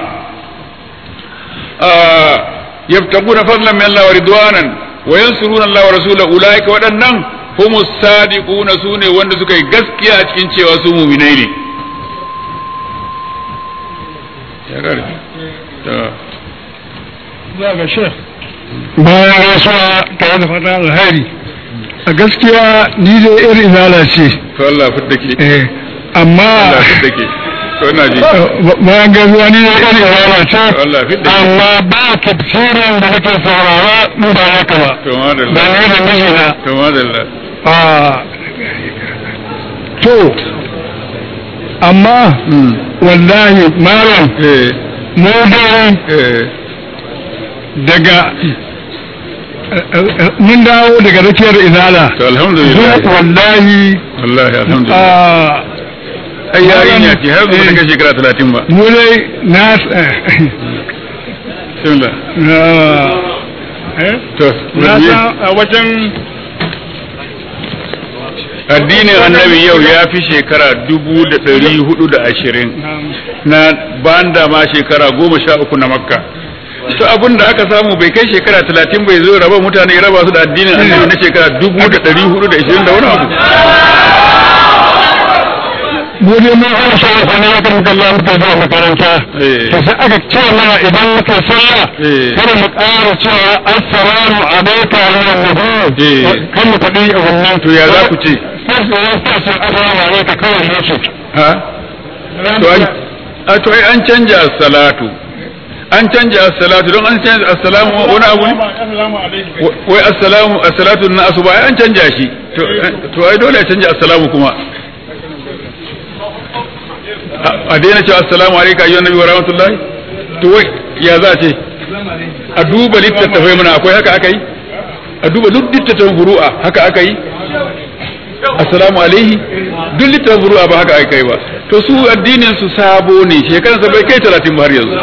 Speaker 2: yabtaguna fadlan min Allah wa ridwanan wa yansuruna Allah wa rasulahu ulaika waɗannan humus sadiquna sune wanda suka yi gaskiya a cikin cewa su mu'minai ne ya garbi
Speaker 3: za ga shek bayan rasuwa tare da fatan alheri a gaskiya ni dai irin izala ce
Speaker 2: to Allah fidda ke
Speaker 3: eh amma
Speaker 2: Allah fidda ke to ina ji
Speaker 3: bayan gaskiya ni dai irin izala ce
Speaker 2: Allah fidda ke
Speaker 3: amma ba tafsirin da nake saurara mu ba haka ba
Speaker 2: to
Speaker 3: ba
Speaker 2: madalla
Speaker 3: ne da mijina
Speaker 2: to madalla
Speaker 3: a to amma wallahi malam
Speaker 2: eh
Speaker 3: mu dai
Speaker 2: eh
Speaker 3: daga mun dawo daga rakiyar izala
Speaker 2: to alhamdulillah
Speaker 3: Duk wallahi
Speaker 2: wallahi alhamdulillah
Speaker 3: a
Speaker 2: ai yarinya ce har ba ta kai shekara 30 ba
Speaker 3: mu dai na
Speaker 2: bismillah
Speaker 3: eh
Speaker 2: to
Speaker 3: na san a wajen
Speaker 2: addinin annabi yau ya fi shekara dubu da ɗari hudu da ashirin na banda ma shekara goma sha uku na makka to abin da aka samu bai kai shekara talatin bai zo raba mutane raba su da addinin annabi na shekara dubu da ɗari hudu da ashirin da wani abu
Speaker 3: mu dai mun fara sa kwana ya kan kallon muka zuwa makaranta
Speaker 2: Eh.
Speaker 3: to sai aka ce mana idan muka sallah
Speaker 2: Eh.
Speaker 3: kada mu ƙara cewa assalamu alaikum wa rahmatullahi
Speaker 2: Eh.
Speaker 3: kan mu faɗi a wannan
Speaker 2: to ya za ku ce
Speaker 3: sai su yi sa assalamu alaikum kawai ne su
Speaker 2: ha to an a to ai an canja salatu an canja as-salatu don an canja as-salamu wani abu ne
Speaker 3: assalamu alaikum
Speaker 2: wai assalamu as-salatu na asuba ai an canja shi to to ai dole ya canja assalamu kuma a- a daina cewa assalamu alaikum ayyuhan nabi wa rahmatullahi to wai ya za a ce a duba littattafai mana akwai haka aka yi a duba duk littattafan furu'a haka aka yi assalamu alaihi duk littattafan furu'a ba haka aka yi ba to su addinin su sabo ne shekaransa bai kai talatin ba har yanzu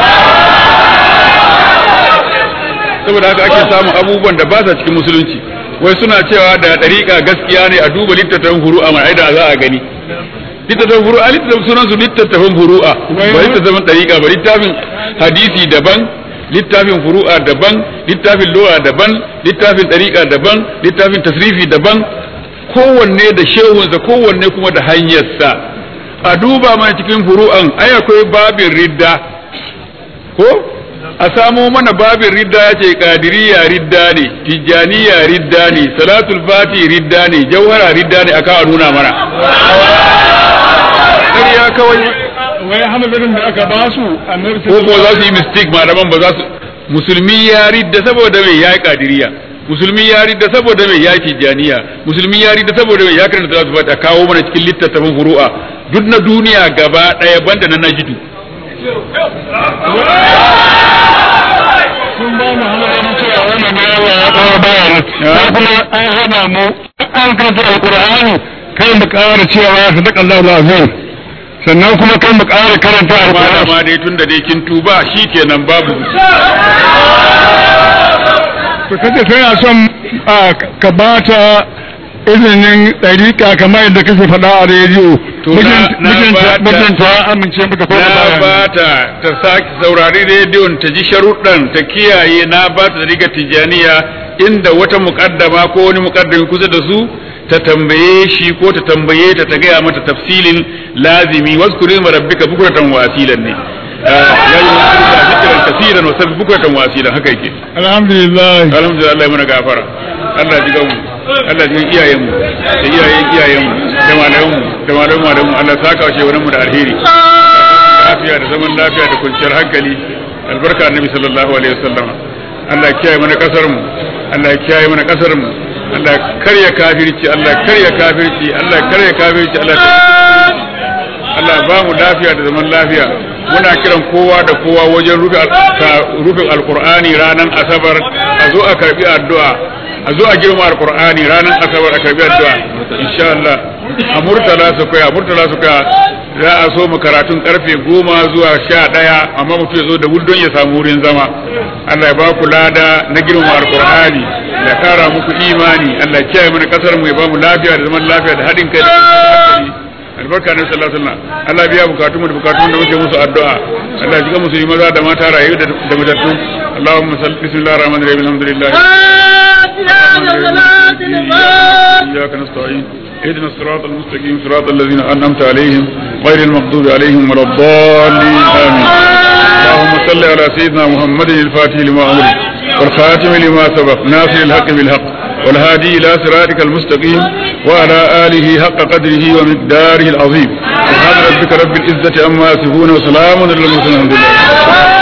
Speaker 2: saboda haka ake samun abubuwan da ba sa cikin musulunci wai suna cewa da ɗariƙa gaskiya ne a duba littattafan furu'a mai da za a gani littattafan furu'a littattafan sunan su littattafan furu'a ba littattafan ɗariƙa ba littafin hadisi daban littafin furu'a daban littafin lura daban littafin ɗariƙa daban littafin tasrifi daban kowanne da shehunsa kowanne kuma da hanyarsa a duba mana cikin furu'an ai akwai babin ridda ko a samo mana babin ridda ya ce kadiriya ridda ne tijjaniya ridda ne salatul fati ridda ne jauhara ridda ne aka nuna mana ƙarya kawai
Speaker 3: wai hamadarin da aka ba su annabi
Speaker 2: ko ko za su yi mistake malaman ba za su musulmi ya ridda saboda mai ya yi kadiriya musulmi ya ridda saboda mai ya yi tijjaniya musulmi ya ridda saboda mai ya karanta salatul fati a kawo mana cikin littattafan furu'a duk na duniya gaba ɗaya banda na najidu
Speaker 3: sun ba mu hamadarin cewa wannan ne Allah ya kawo bayan sai kuma an hana mu an karanta alqur'ani kai mu ƙara cewa sadaqa Allahu azim sannan kuma kai mu ƙara karanta alqur'ani
Speaker 2: malama dai tun da dai kin tuba shikenan babu
Speaker 3: to kace tana son a, ka bata izinin ɗariƙa kamar yadda kake faɗa a rediyo
Speaker 2: To na- na bata-
Speaker 3: mijinta amince maka ko
Speaker 2: na
Speaker 3: baya?
Speaker 2: ba ta ta sake saurari rediyon ta ji sharuɗan ta kiyaye na ba ta riga tijaniya inda wata muƙaddama ko wani muƙaddami kusa da su ta tambaye shi ko ta tambaye ta ta gaya mata tafsilin lazimi waskuri ma rabbika bukratan wa asilan ne ya yi wasu zikiran kasiran wa sabbi bukratan wa asilan haka yake
Speaker 3: alhamdulillah
Speaker 2: alhamdulillah Allah ya mana gafara Allah ji gamu Allah ji iyayen mu da iyayen iyayen mu da malaman mu da malaman malaman mu Allah saka wa shewaran mu da alheri lafiya da zaman lafiya da kwanciyar hankali albarka annabi sallallahu alaihi wasallam Allah ya kiyaye mana kasar mu Allah ya kiyaye mana kasar mu Allah ya karya kafirci Allah ya karya kafirci Allah ya karya kafirci Allah ya Allah ya ba mu lafiya da zaman lafiya muna kiran kowa da kowa wajen rufe al- ka- rufe alqur'ani ranar asabar a zo a karbi addu'a a zo a girma alqur'ani ranar asabar a karbi addu'a insha Allah a murtala su kai a murtala su kai za a so mu karatun karfe goma zuwa sha ɗaya amma mutum ya zo da wuldon ya samu wurin zama Allah ya ba ku lada na girma alqur'ani ya kara muku imani Allah ya kiyaye mana kasar mu ya ba mu lafiya da zaman lafiya da haɗin kai da hankali albarka ne sallallahu alaihi wasallam Allah biya bukatun mu da bukatun da muke musu addu'a Allah ji ga musulmi maza da mata rayu da da matattu Allahumma salli bismillahir rahmanir rahim alhamdulillah إياك نستعين اهدنا الصراط المستقيم صراط الذين أنعمت عليهم غير المغضوب عليهم ولا الضالين آمين اللهم صل على سيدنا محمد الفاتح لما أمر والخاتم لما سبق ناصر الحق بالحق والهادي إلى صراطك المستقيم وعلى آله حق قدره ومقداره العظيم سبحان ربك رب العزة عما يصفون وسلام على المرسلين الحمد لله